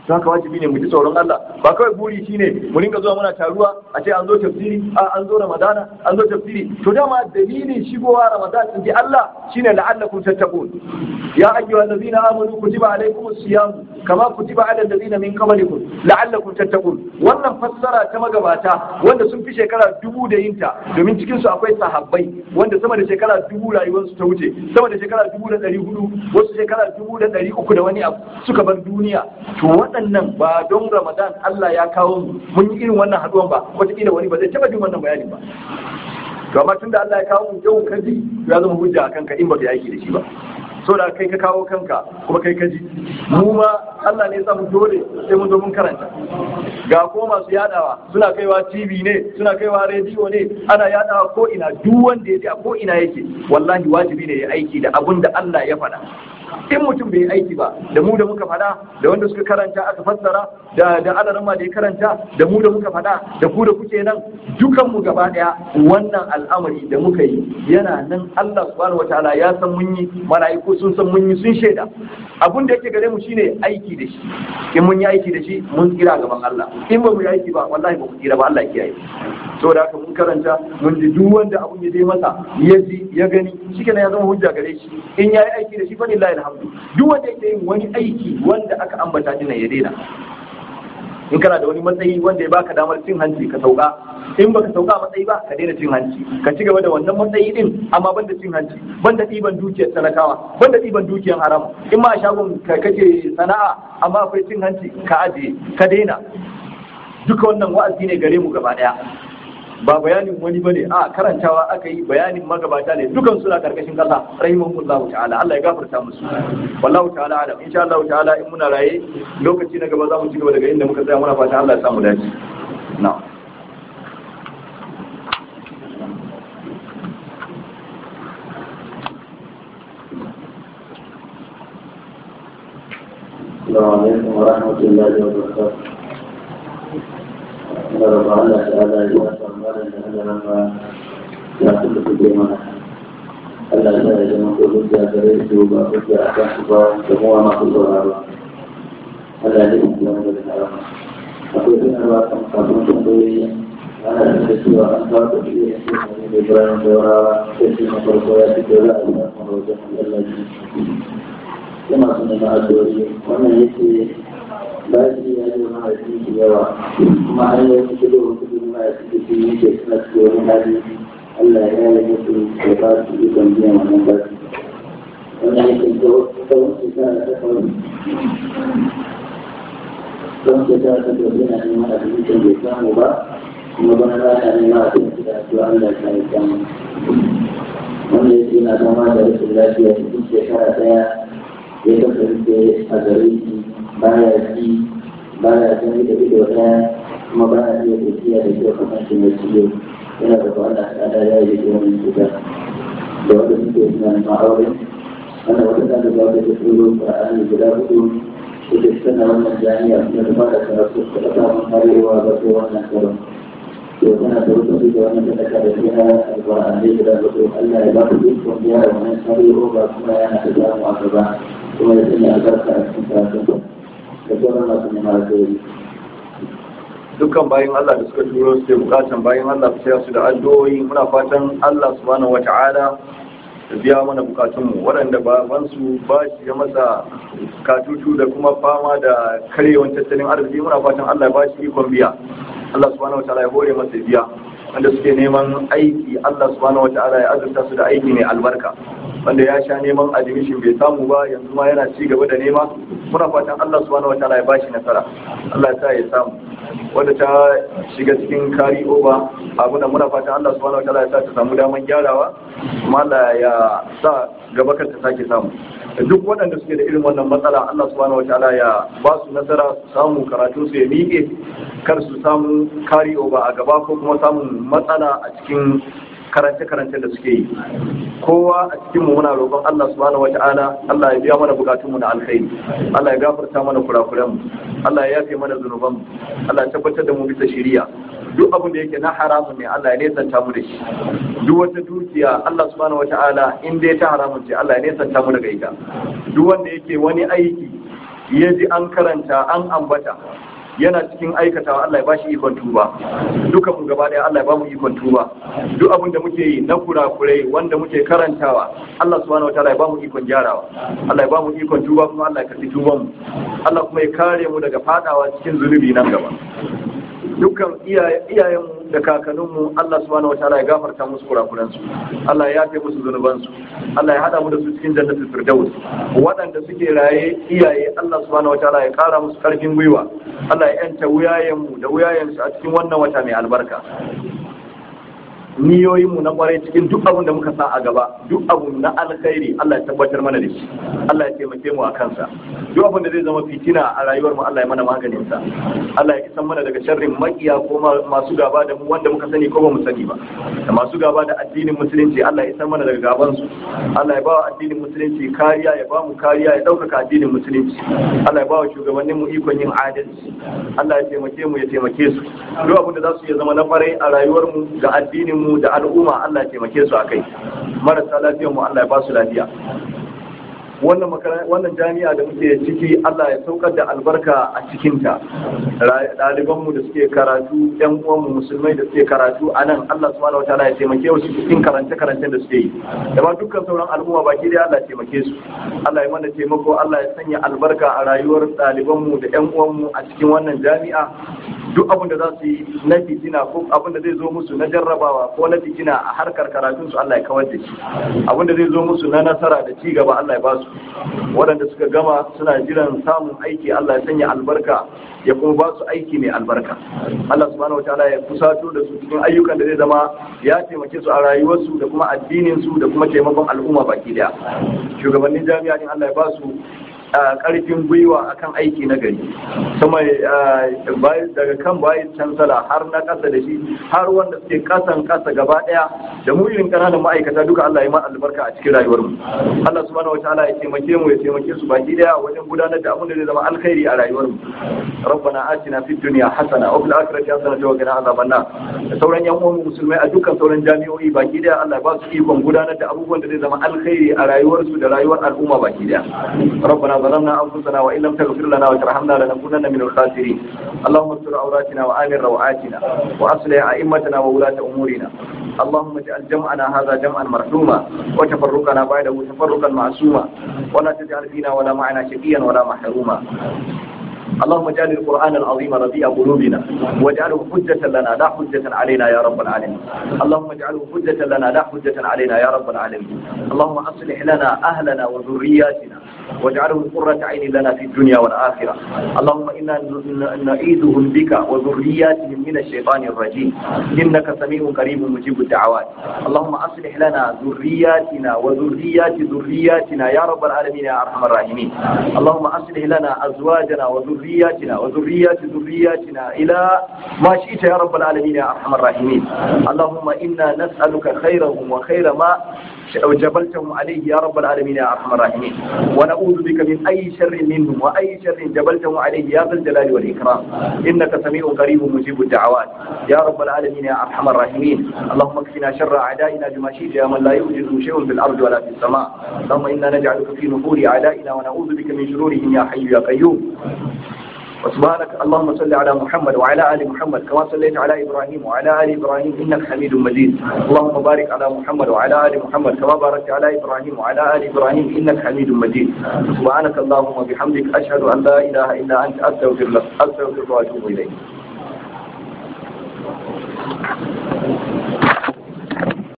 don haka wajibi ne mu ji tsoron Allah ba kawai buri shine mu rinka zuwa muna taruwa a ce an zo tafsiri a an zo ramadana an zo tafsiri to dama dalilin shigowa ramadan in ji Allah shine la'allakum tattaqun ya ayyuhal ladzina amanu kutiba alaykumus siyam kama kutiba alal ladzina min qablikum la'allakum tattaqun wannan fassara ta magabata wanda sun fi shekara dubu da yinta domin cikin su akwai sahabbai wanda sama da shekara dubu rayuwarsu ta wuce sama da shekara dubu da ɗari hudu wasu shekara dubu da ɗari uku da wani abu suka bar duniya to waɗannan ba don ramadan Allah ya kawo mu mun yi irin wannan haɗuwan ba wataƙila wani ba zai taɓa jin wannan bayanin ba to amma tunda Allah ya kawo mu yau kaji ya zama hujja a kanka in ba ka aiki da shi ba so da kai ka kawo kanka kuma kai ka ji mu ma Allah ne ya samu dole sai mun zo mun karanta ga ko masu yadawa suna kaiwa TV ne suna kaiwa rediyo ne ana yadawa ko ina duk wanda ya ji a ko ina yake wallahi wajibi ne ya aiki da abun da Allah ya faɗa in mutum bai aiki ba da mu da muka faɗa da wanda suka karanta aka fassara da da alarma da ya karanta da mu da muka faɗa da ku da kuke nan dukan mu gaba ɗaya wannan al'amari da muka yi yana nan Allah subhanahu wataala ya san mun yi mala'iku sun san mun yi sun shaida abun da yake gare mu shine aiki da shi in mun yi aiki da shi mun tsira gaban Allah in ba mu yi aiki ba wallahi ba ku tsira ba Allah ya kiyaye saboda haka mun karanta mun ji duk wanda abun ya je masa ya ji ya gani shikenan ya zama hujja gare shi in yayi aiki da shi fa lillahi alhamdu duk wanda yake yin wani aiki wanda aka ambata dinan ya daina in kana da wani matsayi wanda ya baka damar cin hanci ka sauka in baka sauka a matsayi ba ka daina cin hanci ka ci gaba da wannan matsayi din amma banda cin hanci banda ɗiban dukiyar talakawa banda ɗiban dukiyar haram in ma a shagon ka kake sana'a amma akwai cin hanci ka ajiye ka daina duka wannan wa'azi ne gare mu gaba ɗaya ba bayanin wani bane a karantawa aka yi bayanin magabata ne dukan suna karkashin kasa rahimahullahu ta'ala Allah ya gafarta musu wallahu ta'ala alam insha Allah ta'ala in muna raye lokaci na gaba za mu ci gaba daga inda muka tsaya muna fata Allah ya samu dace na'am السلام عليكم ورحمة الله وبركاته. Allah Allah ta'ala ya wasa mana da hadarin ba ya kuka kuje mana. Allah ya ya zama ko hujja gare su ba hujja a kan su ba da kuma masu sauraro. Allah ya yi kuma da harama. Akwai sanarwa kan kafin tambayoyi ana da cewa an kawo da shi ne su ne da bayan saurawa sai shi na farko ya fito za a yi samun wajen Allah ji. Yana suna na addu'o'i wannan yake bayan ya yi mahaifi da yawa kuma an yi wasu kudu wasu kudu mahaifi da su yi ke suna cikin wani hali Allah ya yi musu da ba su yi kan biyan wannan basi wannan yake tsawon shekara ta kawai tsawon shekara ta kawai yana neman a cikin bai samu ba kuma bana rana neman a cikin da su Allah ya yi samu wanda yake yana zama da rashin lafiya cikin shekara daya ya kasance a gare shi baya ci baya gani da ido ɗaya kuma baya iya tafiya da kyau kamar shi mai ciwo yana da kwana tsada ya yi da wani cuta da wanda suke suna neman aure wanda wata ta da zaɓe da tsoro ƙar'ani guda hudu suke suna wannan jami'a suna da fara karatu su da samun karewa ba sai wannan karon to tana da wata da wannan da ta da fiya alƙur'ani guda hudu Allah ya ba ku dukkan gyara wannan karewa ba kuma yana da samu a gaba kuma ya sanya albarka a cikin karatun da sauran masu neman alkhairi. dukkan bayan Allah da suka turo su bukatan bayan Allah su su da addu'o'i muna fatan Allah subhanahu wata'ala da biya mana bukatunmu waɗanda babansu ba shi ya masa katutu da kuma fama da karyewan tattalin arziki muna fatan Allah ya ba shi ikon biya Allah subhanahu wata'ala ya hore masa biya wanda suke neman aiki Allah subhanahu wata'ala ya azurta su da aiki mai albarka wanda ya sha neman admission bai samu ba yanzu ma yana ci gaba da nema muna fatan Allah subhanahu wataala ya bashi nasara Allah ya sa ya samu wanda ta shiga cikin kari over abu da muna fatan Allah subhanahu wataala ya sa ta samu daman gyarawa kuma Allah ya sa gaba kar ta sake samu duk waɗanda suke da irin wannan matsala Allah subhanahu wataala ya ba su nasara su samu karatu su ya miƙe kar su samu kari over a gaba ko kuma samun matsala a cikin karance-karance da suke yi kowa a cikin mu muna roƙon Allah subhanahu wata'ala Allah ya biya mana bukatun mu na alkhairi Allah ya gafarta mana kurakuran mu Allah ya yafe mana zunuban mu Allah ya tabbatar da mu bisa shiriya duk abin da yake na haramun ne Allah ya nesanta mu da shi duk wata dukiya Allah subhanahu wata'ala in dai ta haramun ce Allah ya nesanta mu daga ita duk wanda yake wani aiki ya ji an karanta an ambata yana cikin aikatawa Allah ya bashi ikon tuba duka mu gaba daya Allah ya bamu ikon tuba duk abin da muke yi na kurakurai wanda muke karantawa Allah subhanahu wataala ya bamu ikon gyarawa Allah ya bamu ikon tuba kuma Allah ya karbi tuban mu Allah kuma ya kare mu daga fadawa cikin zunubi nan gaba dukkan iyayenmu da kakanninmu Allah subhanahu wataala ya gafarta musu kurakuransu Allah ya yafe musu zunubansu Allah ya hada mu da su cikin jannatul firdaus waɗanda suke raye iyaye Allah subhanahu wataala ya kara musu karfin gwiwa Allah ya yanta wuyayenmu da wuyayensu a cikin wannan wata mai albarka niyoyinmu na kwarai cikin duk abin da muka sa a gaba duk abu na alkhairi Allah ya tabbatar mana da shi Allah ya taimake mu a kansa duk abin da zai zama fitina a rayuwar mu Allah ya mana maganin sa Allah ya isan mana daga sharrin makiya ko masu gaba da mu wanda muka sani ko ba mu sani ba da masu gaba da addinin musulunci Allah ya isan mana daga gaban su Allah ya ba wa addinin musulunci kariya ya ba mu kariya ya ɗaukaka addinin musulunci Allah ya ba wa shugabannin mu ikon yin adalci Allah ya taimake mu ya taimake su duk abin da za su iya zama na kwarai a rayuwar mu ga addinin mu mu da al'umma Allah ya taimake su akai marasa lafiyar mu Allah ya ba su lafiya wannan wannan jami'a da muke ciki Allah ya saukar da albarka a cikinta ɗaliban mu da suke karatu ɗan uwan mu musulmai da suke karatu a nan Allah subhanahu wataala ya taimake su cikin karance karancen da suke yi da ma dukkan sauran al'umma baki dai Allah ya taimake su Allah ya mana taimako Allah ya sanya albarka a rayuwar ɗaliban mu da ɗan uwan mu a cikin wannan jami'a duk abin da za su yi na fitina ko abin da zai zo musu na jarrabawa ko na fitina a harkar karatun su Allah ya kawar da shi abin da zai zo musu na nasara da ci gaba Allah ya ba su waɗanda suka gama suna jiran samun aiki Allah ya sanya albarka ya kuma ba su aiki mai albarka Allah subhanahu wataala ya kusato da su cikin ayyukan da zai zama ya taimake su a rayuwarsu da kuma addinin su da kuma taimakon al'umma baki daya shugabannin jami'a din Allah ya ba su karfin gwiwa akan aiki na gari sama daga kan bayan cansala har na kasa da shi har wanda suke kasan kasa gaba daya da mu irin kananan ma'aikata duka Allah ya ma albarka a cikin rayuwar mu Allah subhanahu wataala ya taimake mu ya taimake su baki daya wajen gudanar da abin da zai zama alkhairi a rayuwar mu rabbana atina fid dunya hasana wa fil akhirati hasana wa qina azaban nar da sauran yan uwan musulmai a dukkan sauran jami'o'i baki daya Allah ya ba su ikon gudanar da abubuwan da zai zama alkhairi a rayuwar su da rayuwar al'umma baki daya rabbana ظلمنا أنفسنا وإن لم تغفر لنا وترحمنا لنكونن من الخاسرين اللهم استر عوراتنا وآمن روعاتنا وأصلح أئمتنا وولاة أمورنا اللهم اجعل جمعنا هذا جمعا مرحوما وتفرقنا بعده تفرقا معصوما ولا تجعل فينا ولا معنا شقيا ولا محروما اللهم اجعل القرآن العظيم ربيع قلوبنا واجعله حجة لنا لا حجة علينا يا رب العالمين اللهم اجعله حجة لنا لا حجة علينا يا رب العالمين اللهم أصلح لنا أهلنا وذرياتنا واجعله قرة عين لنا في الدنيا والآخرة اللهم إنا نعيذهم بك وذرياتهم من الشيطان الرجيم إنك سميع قريب مجيب الدعوات اللهم أصلح لنا ذرياتنا وذريات ذرياتنا يا رب العالمين يا أرحم الراحمين اللهم أصلح لنا أزواجنا وذرياتنا وذريات ذرياتنا إلى ما شئت يا رب العالمين يا أرحم الراحمين اللهم إنا نسألك خيرهم وخير ما جبلتهم عليه يا رب العالمين يا أرحم الراحمين ونعوذ بك من أي شر منهم وأي شر جبلتهم عليه يا ذا الجلال والإكرام إنك سميع قريب مجيب الدعوات يا رب العالمين يا أرحم الراحمين اللهم اكفنا شر أعدائنا بما شئت يا من لا يوجد شيء في الأرض ولا في السماء اللهم إنا نجعلك في نفور أعدائنا ونعوذ بك من شرورهم يا حي يا قيوم وسبحانك اللهم صل على محمد وعلى ال محمد كما صليت على ابراهيم وعلى ال ابراهيم انك حميد مجيد اللهم بارك على محمد وعلى ال محمد كما باركت على ابراهيم وعلى ال ابراهيم انك حميد مجيد سبحانك اللهم وبحمدك اشهد ان لا اله الا انت استغفر لك استغفرك واتوب اليك